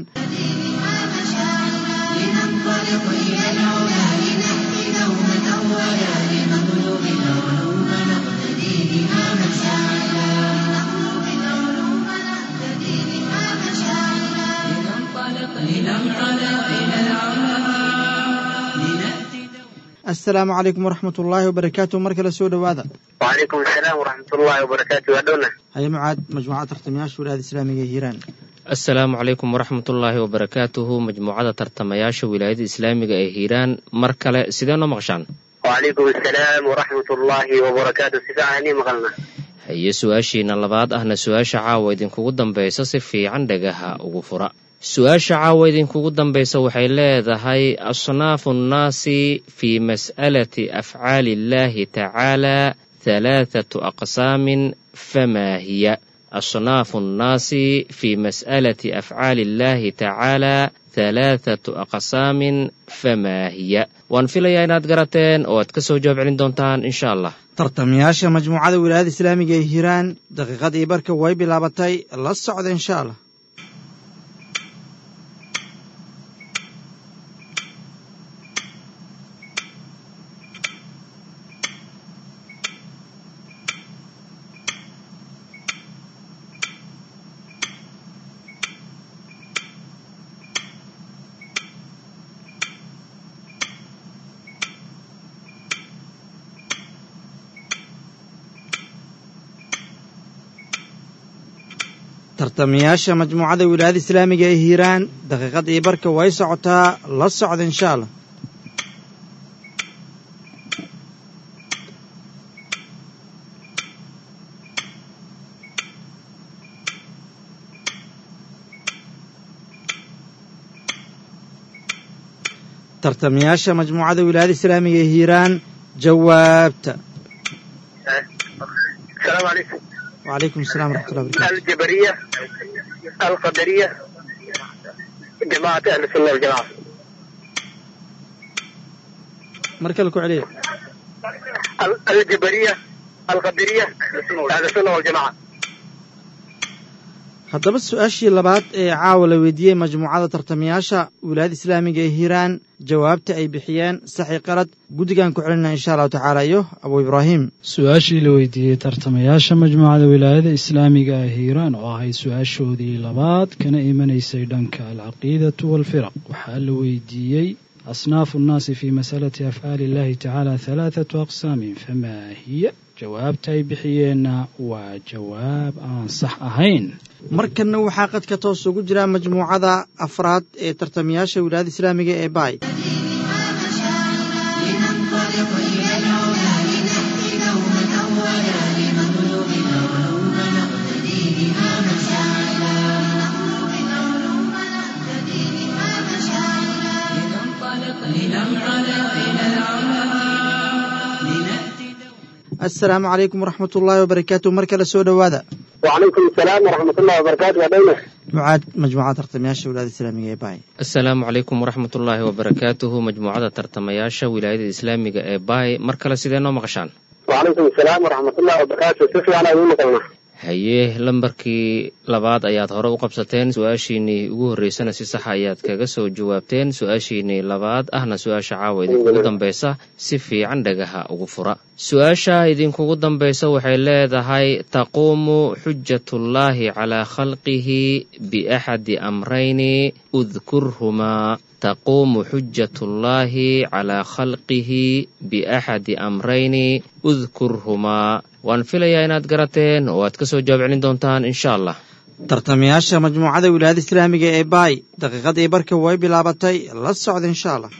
لننطلق إلى العلا لنهدي دوما أولا لنطلب العلوم نقتدي بها مشاعلا لنطلب العلوم نقتدي بها مشاعلا لننطلق لننطلق إلى العلا لنأتي assalaamu calaykum waraxmat ullaahi wabarakaatu mar kale soo dhowaada وعليكم السلام ورحمة الله وبركاته أدونا haye mucaad majmuucada tartamayaasha wilaayada islaamiga ee hiiraan asalaamu calaykum waraxmatullaahi wabarakaatuhu majmuucada tartamayaasha wilaayada islaamiga ee hiiraan mar kale sidee noo maqashaan وعليكم السلام ورحمة الله وبركاته سفاعني مغلنا haye su-aashiina labaad ahna su-aasha caawa idinkugu dambaysa si fiican dhagaha ugu fura su-aasha caawa idinkugu dambaysa waxay leedahay asnaafu nnaasi fii mas'alati afcaali illahi tacaala halaathatu aqsaamin famaa hiya asnaafu nnaasi fii mas'alati afcaali illahi tacaala halaathatu aqsaamin famaa hiya waan filayaa inaad garateen oo aad ka soo jawaab celin doontaan insha allah tartamayaasha majmuucada wilaayada islaamiga ee hiiraan daqiiqadii barka way bilaabatay la socda insha allah tartamayaasha majmuucada wilaayada islaamiga ee hiiraan daqiiqadii barka way socotaa la socda insha allah tartamayaasha majmuucada wilaayada islaamiga ee hiiraan jawaabta السلام عليكم wacalaykum assalam waraxmat ullahi barakatu الجبرية القدرية جماعة أهل السنة والجماعة mar kale ku celiya ال- الجبرية القدرية أهل السنة والجماعة haddaba su-aashii labaad ee caawa la weydiiyey majmuucada tartamayaasha wilaayada islaamiga ee hiiraan jawaabta ay bixiyeen saxi qalad guddigan ku celinaa insha allahu tacaala iyo abu ibraahim su-aashii la weydiiyey tartamayaasha majmuucada wilaayada islaamiga ee hiiraan oo ahayd su-aashoodii labaad kana imanaysay dhanka alcaqiidatu waalfiraq waxaa la weydiiyey asnaafu nnaasi fii masalati afcaali illahi tacaala halaathatu aqsaamin famaa hiya jawaabta ay bixiyeenna waa jawaab aan sax ahayn markanna waxaa qadka toos ugu jira majmuucada afraad ee tartamayaasha wilaayada islaamiga ee baay لننطلق إلى العلا لنأتي دوما أولا لنطلب العلوم نقتدي بها مشاعلا نطلب العلوم نقتدي بها مشاعلا لننطلق إلى العلا إلى العلا لنأتي assalaamu calaykum waraxmat ullaahi wabarakaatu mar kale soo dhowaada وعليكم السلام ورحمة الله وبركاته يا دولة mucaad majmuucada tartamayaasha wilaayada islaamiga ee baay asalaamu calaykum waraxmatullaahi wabarakaatuhu majmuucada tartamayaasha wilaayada islaamiga ee baay mar kale sidee noo maqashaan وعليكم السلام ورحمة الله وبركاته سيفي أنا أقول لك haye lambarkii labaad ayaad hore u qabsateen su-aashiinii ugu horreysana si saxa ayaad kaga soo jawaabteen su-aashiinii labaad ahna su-aasha caawa idinkugu dambaysa si fiican dhagaha ugu fura su-aasha idinkugu dambaysa waxay leedahay taquumu xujatullaahi calaa khalqihi biaxadi amrayni udkurhumaa taquumu xujatullaahi calaa khalqihi biaxadi amrayni udkurhumaa waan filayaa inaad garateen oo aad ka soo jawaab celin doontaan insha allah tartamayaasha majmuucada wilaayada islaamiga ee baay daqiiqadii barka way bilaabatay la socda insha allah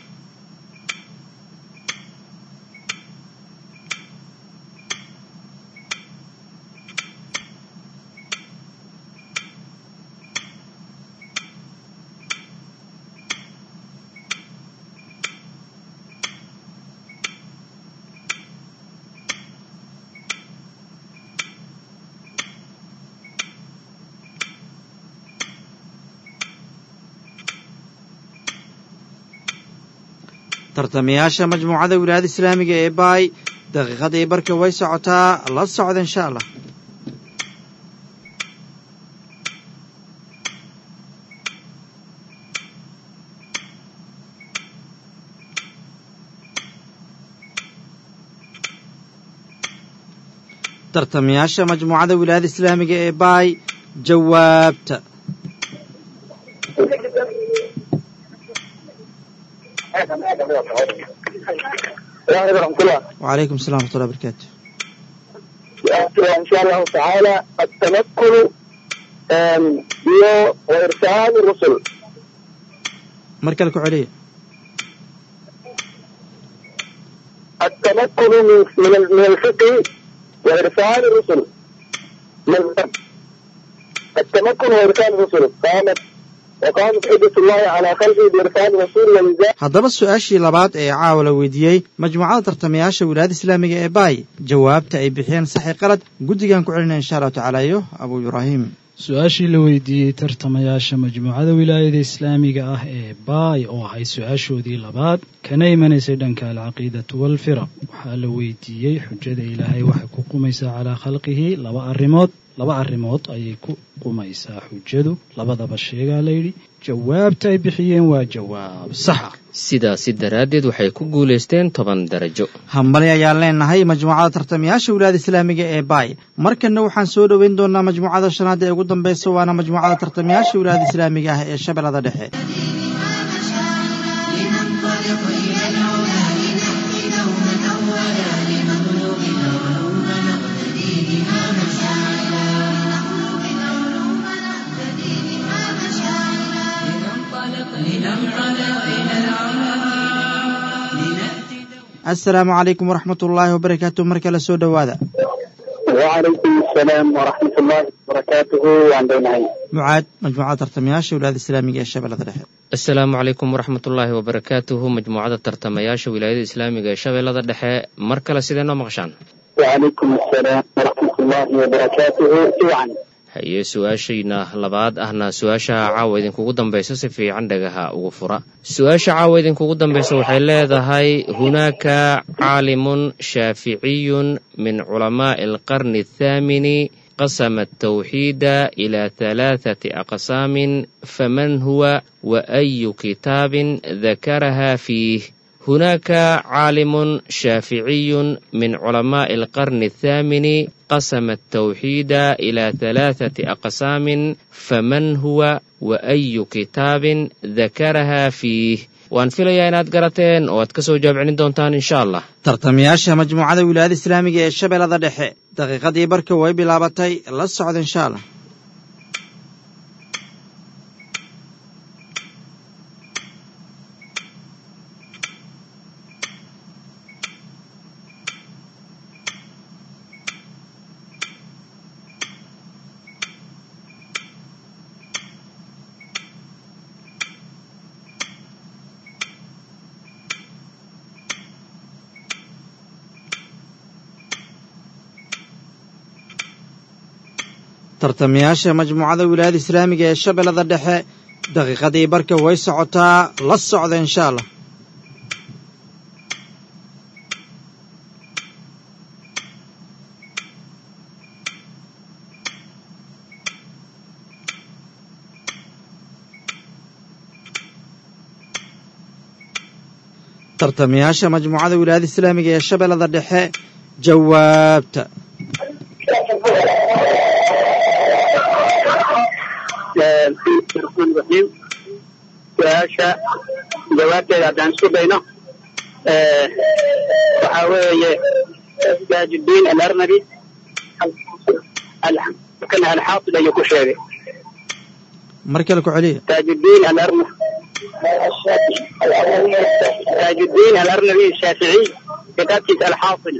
tartamayaasha majmuucada wilaayada islaamiga ee baay daqiiqadii barka way socotaa la socda insha allah tartamayaasha majmuucada wilaayada islaamiga ee baay jawaabta ورحمة الله وعليكم السلام ورحمة الله وبركاته إن شاء الله تعالى التمكن آم، iyo وإرسال الرسل mar kale ku celiya التمكن من من ال- من الفقه وإرسال الرسل مذهب التمكن وإرسال الرسل قامت وقامت حجة الله على خلقه بإرسال الرسول ولذلك haddaba su-aashii labaad ee caawa la weydiiyey majmuucada tartamayaasha wilaayada islaamiga ee baay jawaabta ay bixiyeen saxi qalad guddigan ku celinaya insha allahu tacaala iyo abu ibraahim su-aashii la weydiiyey tartamayaasha majmuucada wilaayada islaamiga ah ee baay oo ahayd su-aashoodii labaad kana imanaysay dhanka alcaqiidatu waalfiraq waxaa la weydiiyey xujada ilaahay waxay ku qumaysaa calaa khalqihi laba arrimood laba arrimood ayay ku qumaysaa xujadu labadaba sheegaa layidhi jawaabta ay bixiyeen waa jawaab saxa sidaasi daraaddeed waxay ku guulaysteen toban darajo hambali ayaan leenahay majmuucada tartamayaasha wilaayada islaamiga ee baay markanna waxaan soo dhoweyn doonaa majmuucada shanaad ee ugu dambaysa waana majmuucada tartamayaasha wilaayada islaamiga ah ee shabeellada dhexe لننطلق إلى العلا لنأتي دوما أولا لنطلب العلوم نقتدي بها مشاعلا نطلب العلوم نقتدي بها مشاعلا لننطلق إلى العلا إلى العلا لنأتي assalaamu calaykum waraxmat ullaahi wabarakaatu mar kale soo dhowaada وعليكم السلام ورحمة الله وبركاته وعن بينهين mucaad majmuucada tartamayaasha wilaayada islaamiga ee shabeellada dhexe asalaamu calaykum waraxmatullaahi wabarakaatuhu majmuucada tartamayaasha wilaayada islaamiga ee shabeellada dhexe mar kale sidee noo maqashaan وعليكم السلام ورحمة الله وبركاته طبعا haye su-aashayna labaad ahna su-aasha caawa idinkugu dambaysa si fiican dhagaha ugu fura su-aasha caawa idinkugu dambaysa waxay leedahay hunaaka caalimun shaaficiyun min culamaa'i alqarni athaamini قسم التوحيد إلى ثلاثة أقسام فمن هو وأي كتاب ذكرها فيه هناك عالم شافعي من علماء القرن الثامن قسم التوحيد إلى ثلاثة أقسام فمن هو وأي كتاب ذكرها فيه waan filayaa inaad garateen oo aad ka soo jawaab celin doontaan insha allah tartamayaasha majmuucada wilaayada islaamiga ee shabeellada dhexe daqiiqadii barka way bilaabatay la socda insha allah tartamayaasha majmuucada wilaayada islaamiga ee shabeellada dhexe daqiiqadii barka way socotaa la socda insha allah tartamayaasha majmuucada wilaayada islaamiga ee shabeellada dhexe jawaabta raxiim su-aasha jawaabteeda haddaan isku dayno waxaa weeye taajudiin alarnabi kana alxaafid ayuu ku sheegay mar kale ku celiya taajudiin alarna taajudiin alarnabi shaaficiy kitaabkiisa alxaafid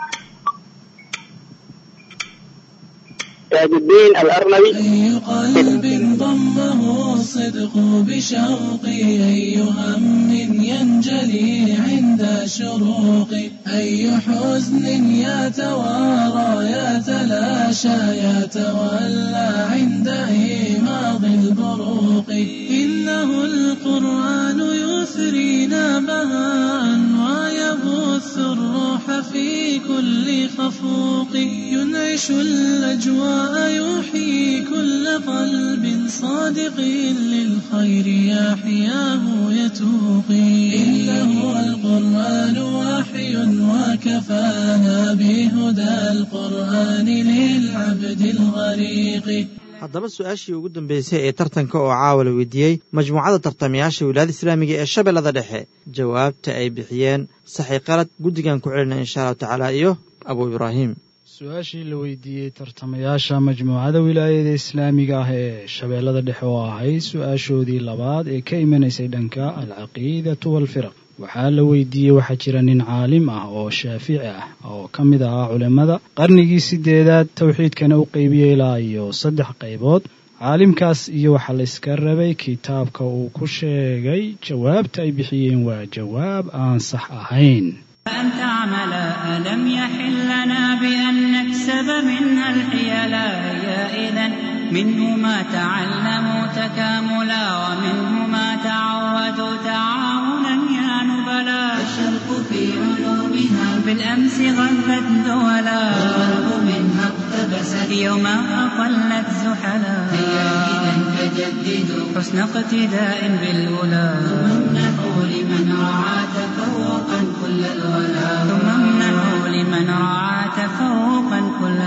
تاج الدين الأرنبي أي قلب ضمه الصدق بشوقي أي هم ينجلي عند شروقي أي حزن يتوارى يتلاشى يتولى عند إيماض البروق إنه القرآن يثرينا بهاء ويبث الروح في كل خفوق ينعش الأجواء يحيي كل قلب صادق للخير يحياه يتوقي إنه القرآن وحي وكفانا بهدى القرآن للعبد الغريق haddaba su-aashii ugu dambeysay ee tartanka oo caawa la weydiiyey majmuucada tartamayaasha wilaayada islaamiga ee shabeellada dhexe jawaabta ay bixiyeen saxi qalad guddigan ku celina insha allahu tacaala iyo abuu ibraahim su-aashii la weydiiyey tartamayaasha majmuucada wilaayada islaamiga ah ee shabeellada dhexe oo ahayd su-aashoodii labaad ee ka imanaysay dhanka alcaqiidatu waalfiraq waxaa la weydiiyey waxaa jira nin caalim ah oo shaafici ah oo ka mid ahaa culimmada qarnigii sideedaad towxiidkana u qeybiyey ilaa iyo saddex qaybood caalimkaas iyo waxaa la iska rabay kitaabka uu ku sheegay jawaabta ay bixiyeen waa jawaab aan sax ahayn أن تعمل ألم يحل لنا بأن نكسب منها الحيلا يا إذا منه ما تعلموا تكاملا ومنه ما تعودوا تعاونا يا نبلا الشرق في علومها بالأمس غلت دولا والغرب منها اقتبست يوما أقلت زحلا هيا إذا فجددوا حسن اقتداء بالأولى امنحوا لمن رعى تفوقا كل الولا ثم امنحوا لمن رعى تفوقا كل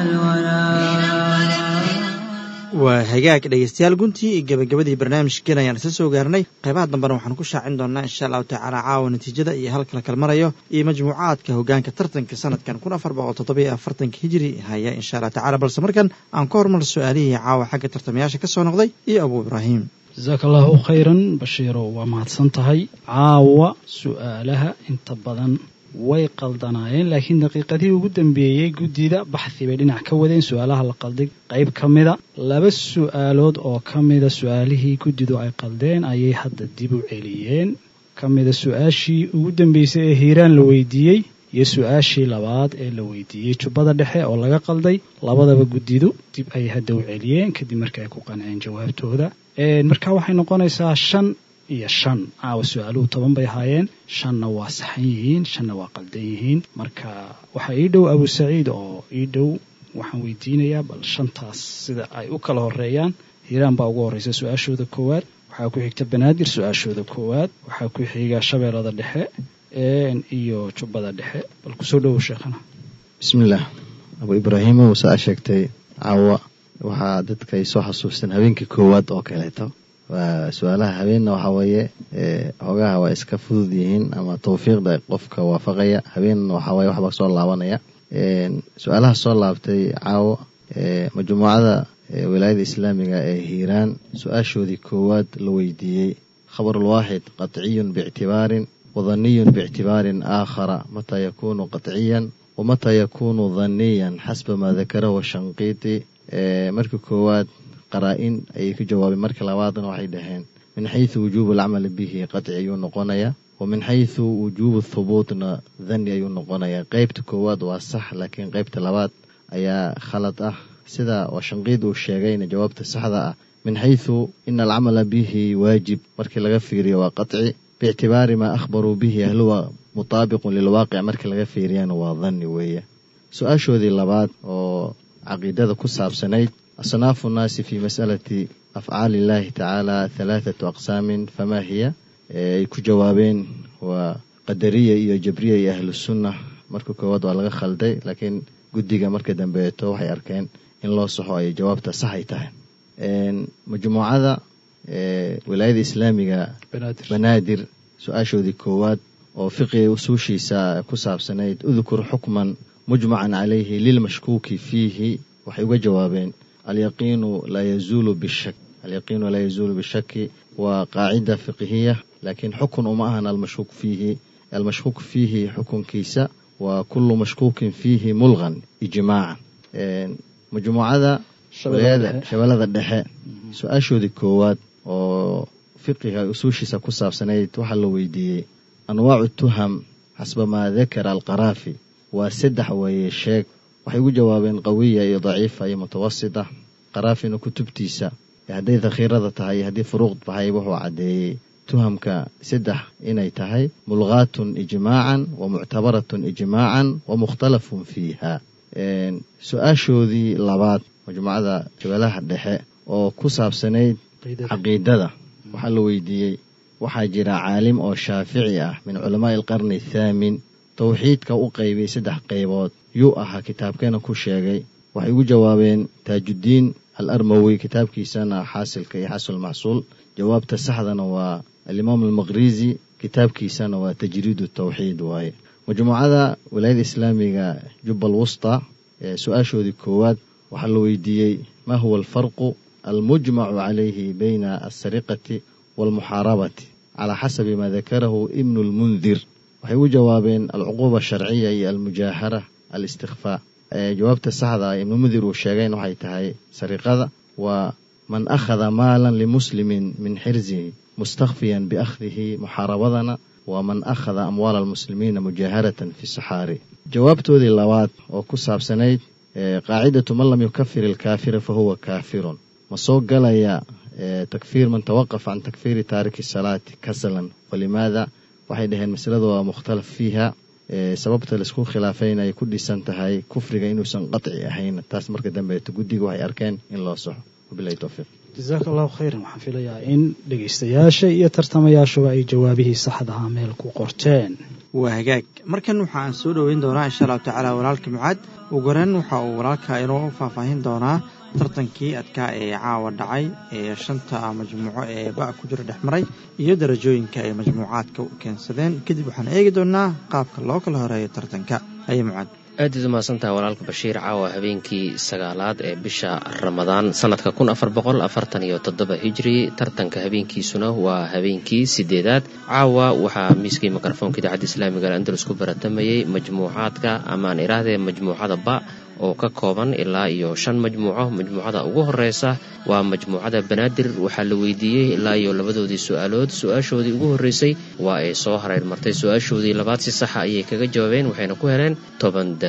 الولا waa hagaag dhegeystayaal guntii iyo gebagabadii barnaamijkeen ayaan isla soo gaarnay qaybaha dambena waxaan ku shaacin doonaa insha allahu tacaala caawa natiijada iyo halka la kalmarayo iyo majmuucaadka hogaanka tartanka sanadkan kun afar boqol toddobiyo afartanka hijiri haya insha allah tacala balse markan aan ka hormar su-aalihii caawa xagga tartamayaasha ka soo noqday iyo abuu ibraahim jasaaka allahu khayran bashiirow waa mahadsan tahay caawa su-aalaha inta badan way qaldanaayeen laakiin daqiiqadihii ugu dambeeyey guddida baxthi bay dhinac ka wadeen su-aalaha la qalday qayb ka mida laba su-aalood oo ka mida su-aalihii guddidu ay qaldeen ayay hadda dib u celiyeen ka mida su-aashii ugu dambeysay ee hiiraan la weydiiyey iyo su-aashii labaad ee la weydiiyey jubbada dhexe oo laga qalday labadaba guddidu dib ayay hadda u celiyeen kadib markii ay ku qanceen jawaabtooda marka waxay noqonaysaa shan iyo shan caawa su-aaluhu toban bay ahaayeen shanna waa saxan yihiin shanna waa qaldan yihiin marka waxaa ii dhow abu saciid oo ii dhow waxaan weydiinayaa bal shantaas sida ay u kala horeeyaan hiiraan baa ugu horreysa su-aashooda koowaad waxaa ku xigta banaadir su-aashooda koowaad waxaa ku xiga shabeellada dhexe iyo jubbada dhexe bal kusoo dhowow sheekhana bismillaah abu ibraahimow saa sheegtay caawa waxaa dadka ay soo xasuusteen habeenkii koowaad oo kaleeto waa su-aalaha habeenna waxaa weeye hoogaha waa iska fudud yihiin ama tawfiiqda qofka waafaqaya habeenna waxaa waye waxbaa soo laabanaya su-aalaha soo laabtay caawo majmuucada wilaayada islaamiga ee hiiraan su-aashoodii koowaad la weydiiyey khabarulwaaxid qatciyun biictibaarin wadaniyun biictibaarin aakhara mataa yakuunu qatciyan wamataa yakuunu daniyan xasba maa dakarahu shanqiiti markii koowaad qaraa-in ayay ku jawaabeen markii labaadna waxay dhaheen min xaysu wujuubu alcamali bihi qatci ayuu noqonayaa wa min xaysu wujuubu thubuutna dani ayuu noqonayaa qeybta koowaad waa sax laakiin qeybta labaad ayaa khalad ah sida oo shanqiid uu sheegayna jawaabta saxda ah min xaysu ina alcamala bihi waajib markii laga fiiriyo waa qaci biictibaari maa akhbaruu bihi ahluwa mutaabiqun lilwaaqic markii laga fiiriyana waa danni weeye su-aashoodii labaad oo caqiidada ku saabsanayd asnaafu nnaasi fi masalati afcaali illahi tacaala halaathatu aqsaamin famaa hiya ay ku jawaabeen waa qadariya iyo jabriya iyo ahlu sunna marka koowaad waa laga khalday laakiin guddiga marka dambeeto waxay arkeen in loo saxo ay jawaabta sax ay tahay majmuucada wilaayada islaamiga banaadir su-aashoodii koowaad oo fiqiga usuushiisa ku saabsanayd udkur xukman mujmacan calayhi lilmashkuuki fiihi waxay uga jawaabeen alyaqiinu laa yazuulu bishak alyaqiinu laa yazuulu bishaki waa qaacida fiqhiya laakiin xukun uma ahan almashkuuk fiihi almashkuuk fiihi xukunkiisa waa kullu mashkuukin fiihi mulqan ijmaacan majmuucada shabeellada dhexe su-aashoodii koowaad oo fiqiga usuushiisa ku saabsanayd waxaa la weydiiyey anwaacu tuham xasba maa dakara alqaraafi waa saddex weeye sheeg waxay ugu jawaabeen qawiya iyo daciifa iyo mutawasita qaraafina kutubtiisa hadday dakhiirada tahay iyo haddii furuuq tahay wuxuu caddeeyey tuhamka saddex inay tahay mulqaatun ijmaacan wa muctabaratun ijmaacan wa mukhtalafun fiiha su-aashoodii labaad majmuucada shabeelaha dhexe oo ku saabsanayd caqiidada waxaa la weydiiyey waxaa jira caalim oo shaafici ah min culamaa'i alqarni athaamin towxiidka u qaybay saddex qaybood yuu ahaa kitaabkeena ku sheegay waxay ugu jawaabeen taajuddiin al armowi kitaabkiisana xaasilka iyo xasul maxsuul jawaabta saxdana waa alimaam almaqrizi kitaabkiisana waa tajriidu tawxiid waaye majmuucada wilaayada islaamiga jubbal wusta ee su-aashoodii koowaad waxaa la weydiiyey ma huwa alfarqu almujmacu calayhi bayna alsariqati waalmuxaarabati calaa xasabi maa dakarahu ibnu lmundir waxay ugu jawaabeen alcuquuba asharciya iyo almujaahara alistikfaa jawaabta saxda ah ibnumundir uu sheegayn waxay tahay sariqada waa man akhada maalan limuslimin min xirzihi mustakfiyan biakhdihi muxaarabadana waa man akhada amwaala almuslimiina mujaaharatan fi saxaari jawaabtoodii labaad oo ku saabsanayd qaacidatu man lam yukafir ilkaafira fa huwa kaafirun ma soo galaya takfiir man tawaqaf can takfiiri taariki salaati kasalan walimaada waxay dhaheen masalada waa mukhtalaf fiiha sababta laisku khilaafayna ay ku dhisan tahay kufriga inuusan qaci ahayn taas marka dambeeto guddiga waxay arkeen in loo saxo wabilahi towfiiq jasaaka allahu khayran waxaan filayaa in dhegaystayaasha iyo tartamayaashuba ay jawaabihii saxdaha meel ku qorteen waa hagaag markan waxaan soo dhoweyn doonaa insha allahu tacaala walaalka mucaad ugu horeyn waxa uu walaalka inoo faahfaahin doonaa tartankii adkaa ee caawa dhacay ee shanta majmuuco ee ba' ku jira dhex maray iyo darajooyinka ay majmuucaadka u keensadeen kadib waxaan eegi doonaa qaabka loo kala horeeyo tartanka haye mucaad aadaad umahadsantaha walaalka bashiir caawa habeenkii sagaalaad ee bisha ramadaan sanadka kun afar boqol afartan iyo toddoba hijri tartanka habeenkiisuna waa habeenkii sideedaad caawa waxaa miiskii mikrofoonka idaacadda islaamiga andalus ku baratamayay majmuucaadka amaan iraahdee majmuucada ba oo ka kooban ilaa iyo shan majmuuco majmuucada ugu horeysa waa majmuucada banaadir waxaa la weydiiyey ilaa iyo labadoodii su-aalood su-aashoodii ugu horreysay waa ay soo hareer martay su-aashoodii labaad si saxa ayay kaga jawaabeen waxayna ku heleen toban darajo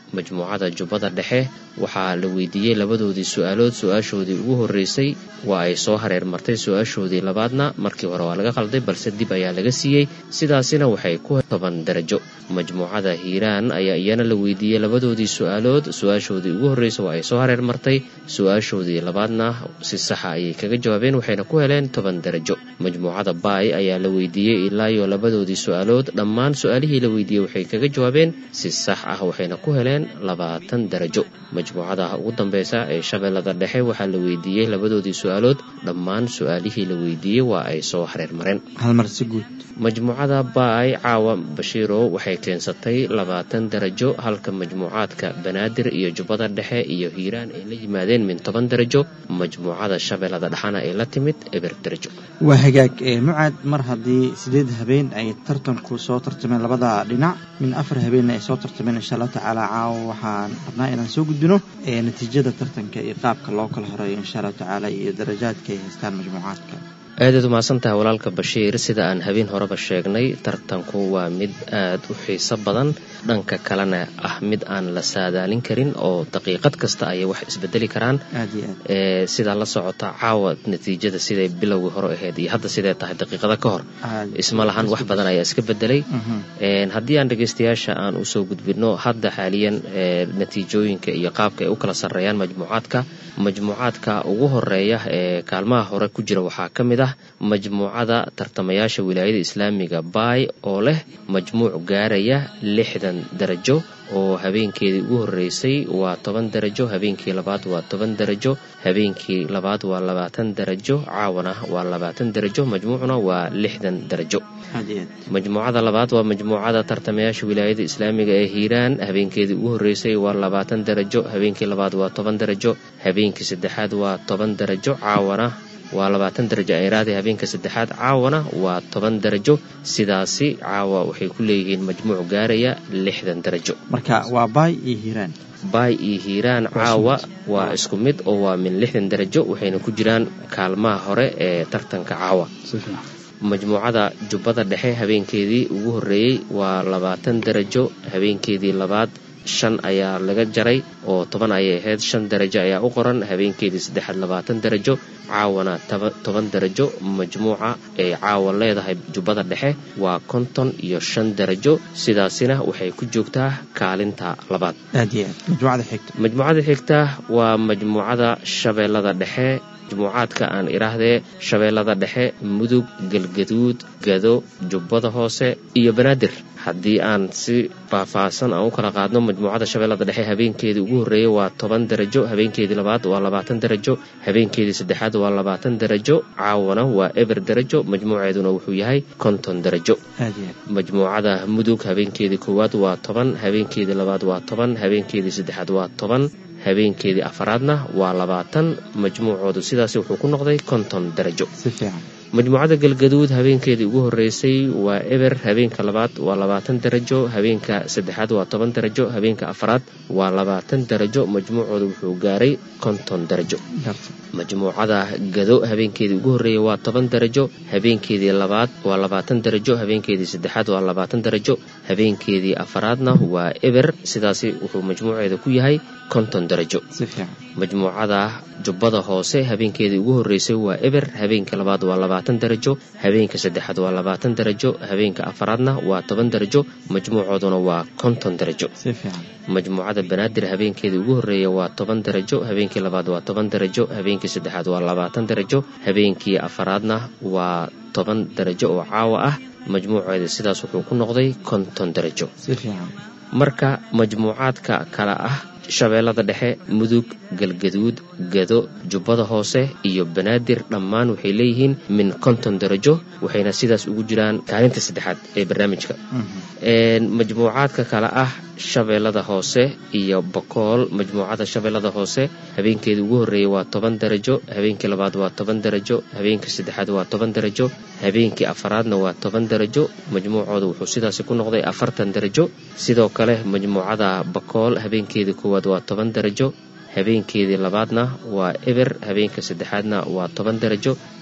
majmuucada jubbada dhexe waxaa la weydiiyey labadoodii su-aalood su-aashoodii ugu horreysay waa ay soo hareer martay su-aashoodii labaadna markii hore waa laga qalday balse dib ayaa laga siiyey sidaasina waxay ku toban darajo majmuucada hiiraan ayaa iyana la weydiiyey labadoodii su-aalood su-aashoodii ugu horreysay waa ay soo hareer martay su-aashoodii labaadna si saxa ayay kaga jawaabeen waxayna ku heleen toban darajo majmuucada baay ayaa la weydiiyey ilaa iyo labadoodii su-aalood dhammaan su-aalihii la weydiiyey waxay kaga jawaabeen si sax ah waxayna ku heleen labaatan darajo majmuucada ugu dambeysa ee shabeellada dhexe waxaa la weydiiyey labadoodii su-aalood dhammaan su-aalihii la weydiiyey waa ay soo hareer mareen halmar si guud majmuucada baay caawa bashiirow waxay keensatay labaatan darajo halka majmuucaadka banaadir iyo jubbada dhexe iyo hiiraan ay la yimaadeen min toban darajo majmuucada shabeellada dhexana ay la timid eber darajo waa hagaag ee mucaad mar haddii sideed habeen ay tartanku soo tartameen labada dhinac min afar habeenna ay soo tartameen insha allah tacaala caawa waxaan rabnaa inaan soo gudbino ee natiijada tartanka iyo qaabka loo kala horeeyo insha allahu tacaala iyo darajaadka ay haystaan majmuucaadka aadaad umahadsan tahay walaalka bashiir sida aan habeen horeba sheegnay tartanku waa mid aad u xiiso badan dhanka kalena ah mid aan la saadaalin karin oo daqiiqad kasta ayay wax isbedeli karaan aad iyo aad ee sidaa la socota caawa natiijada siday bilowgii hore ahayd iyo hadda siday tahay daqiiqada ka hor aad isma lahan wax badan ayaa iska bedelay Mhm. Een, haddii aan dhegaystayaasha aan usoo gudbino hadda xaaliyan ee, natiijooyinka iyo qaabka ay u kala sarreeyaan majmuucaadka majmuucaadka ugu horeeya ee kaalmaha hore ku jira waxaa ka mid ah majmuucada tartamayaasha wilaayada islaamiga baay oo leh majmuuc gaaraya lixdan darajo oo habeenkeedii ugu horreysay waa toban darajo habeenkii labaad waa toban darajo habeenkii labaad waa labaatan darajo caawana waa labaatan darajo majmuucuna waa lixdan darajo aad iyo aad majmuucada labaad waa majmuucada tartamayaasha wilaayada islaamiga ee hiiraan habeenkeedii ugu horreysay waa labaatan darajo habeenkii labaad waa toban darajo habeenkii saddexaad waa toban darajo caawana waa labaatan darajo ayraadi habeenka saddexaad caawana waa toban darajo sidaasi caawa waxay ku leeyihiin majmuuc gaaraya lixdan darajo marka waa baay iyo hiiraan baay iyo hiiraan caawa waa isku mid oo waa min lixdan darajo waxayna ku jiraan kaalmaha hore ee tartanka caawa si fiican majmuucada jubbada dhexe habeenkeedii ugu horreeyey waa labaatan darajo habeenkeedii labaad shan ayaa laga jaray oo toban ayay ahayd shan darajo ayaa u qoran habeenkeedii saddexaad labaatan darajo caawana taba- toban darajo majmuuca ay caawa leedahay jubbada dhexe waa konton iyo shan darajo sidaasina waxay ku joogtaa kaalinta labaad aad iyo aad majmuucada xigta majmuucada xigta waa majmuucada shabeellada dhexe majmuucaadka aan idhaahdee shabeellada dhexe mudug galgaduud gado jubbada hoose iyo banaadir haddii aan si faahfaahsan aan u kala qaadno majmuucada shabeellada dhexe habeenkeedii ugu horreeyey waa toban darajo habeenkeedii labaad waa labaatan darajo habeenkeedii saddexaad waa labaatan darajo caawana waa eber darajo majmuuceeduna wuxuu yahay konton darajo aad iyo aad majmuucada mudug habeenkeedii koowaad waa toban habeenkeedii labaad waa toban habeenkeedii saddexaad waa toban habeenkeedii afaraadna waa labaatan majmuucoodu sidaasi wuxuu ku noqday konton darajo si fiican majmuucada galgaduud habeenkeedii ugu horreysay waa eber habeenka labaad waa labaatan darajo habeenka saddexaad waa toban darajo habeenka afaraad waa labaatan darajo majmuucoodu wuxuu gaaray konton darajo garta majmuucada gado habeenkeedii ugu horreeyay waa toban darajo habeenkeedii labaad waa labaatan darajo habeenkeedii saddexaad waa labaatan darajo habeenkeedii afaraadna waa eber sidaasi wuxuu majmuuceeda ku yahay konton darajo si fiican majmuucada jubbada hoose habeenkeedii ugu horreysay waa eber habeenka labaad waa labaatan darajo habeenka saddexaad waa labaatan darajo habeenka afaraadna waa toban darajo majmuucooduna waa konton darajo si fiican majmuucada banaadir habeenkeedii ugu horreeya waa toban darajo habeenkii labaad waa toban darajo habeenkii saddexaad waa labaatan darajo habeenkii afaraadna waa toban darajo oo caawa ah majmuuceeda sidaas wuxuu ku noqday konton darajo si fiican marka majmuucaadka kale ah shabeellada dhexe mudug galgaduud gado jubbada hoose iyo banaadir dhammaan waxay leeyihiin min konton darajo waxayna sidaas ugu jiraan kaalinta saddexaad ee barnaamijka Een, majmuucaadka kale ah shabeellada hoose iyo bokool majmuucada shabeellada hoose habeenkeedii ugu horreeyay waa toban darajo habeenkii labaad waa toban darajo habeenkii saddexaad waa toban darajo habeenkii afaraadna waa toban darajo majmuucooda wuxuu sidaasi ku noqday afartan darajo sidoo kale majmuucada bokool habeenkeedii koowaad waa toban darajo habeenkeedii labaadna waa eber habeenka saddexaadna waa toban darajo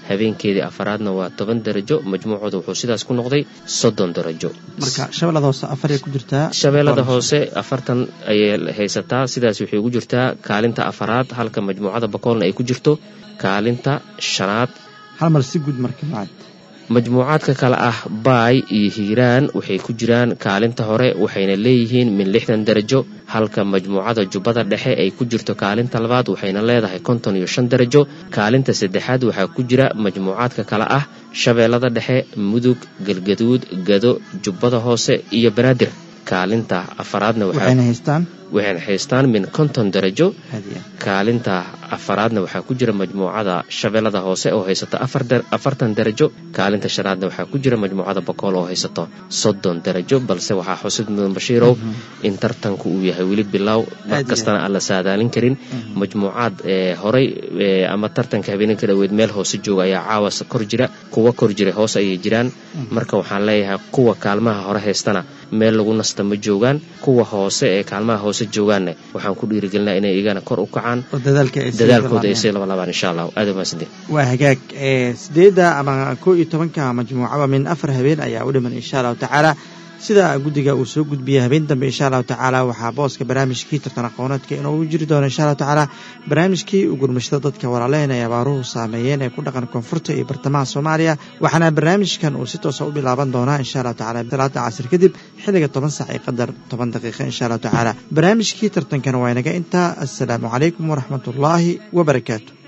habeenkeedii afaraadna waa toban darajo majmuucooda wuxuu sidaas ku noqday soddon darajo marka shabeellada hoose afaray ku jirtaa shabeellada hoose afartan ayay haysataa sidaas waxay ugu jirtaa kaalinta afaraad halka majmuucada bakoolna ay ku jirto kaalinta shanaad hal mar si guud marka macad majmuucaadka kale ah baay iyo hiiraan waxay ku jiraan kaalinta hore waxayna leeyihiin min lixdan darajo halka majmuucada jubbada dhexe ay ku jirto kaalinta labaad waxayna leedahay konton iyo shan darajo kaalinta saddexaad waxaa ku jira majmuucaadka kale ah shabeellada dhexe mudug galgaduud gado jubbada hoose iyo banaadir kaalinta afaraadna waxayna haystaan waxayna haystaan min konton darajo hadiya kaalinta afaraadna waxaa ku jira majmuucada shabeellada hoose oo haysato afartan darajo kaalinta shanaadna waxaa ku jira majmuucada bokool oo haysato soddon darajo balse waxaa xusid mudan bashiirow in tartanku uu yahay weli bilow mar kastana aan la saadaalin karin majmuucaad horey ama tartanka habeeninka dhaweyd meel hoose jooga ayaa caawas kor jira kuwa kor jira hoos ayay jiraan marka waxaan leeyahay kuwa kaalmaha hore haystana meel lagu nasta ma joogaan kuwa hoose ee kaalmaha hoose joogaanna waxaan ku dhiirigelinaa inay igana kor u kacaan oo dadaalka ay sii dadaalkooda ay labanayaan. sii labalabaan insha allah aad umaadsantay waa hagaag ee sideedda ama koo iyo tobanka majmuucaba min afar habeen ayaa u dhiman insha allahu tacaala sida guddiga uu soo gudbiyey habeen dambe insha allahu tacaala waxaa booska barnaamijkii tartan aqooneedka inuu jiri doono insha allahu tacaala barnaamijkii u gurmashada dadka walaalehen ay abaaruhu saameeyeen ee ku dhaqan koonfurta iyo bartamaha soomaaliya waxaana barnaamijkan uu si toosa u bilaaban doonaa insha allahu tacaala talaata casir kadib xilliga toban sac iyo qadar toban daqiiqa insha allahu tacaala barnaamijkii tartankan waa inaga intaa assalaamu calaykum waraxmatullaahi wabarakaatu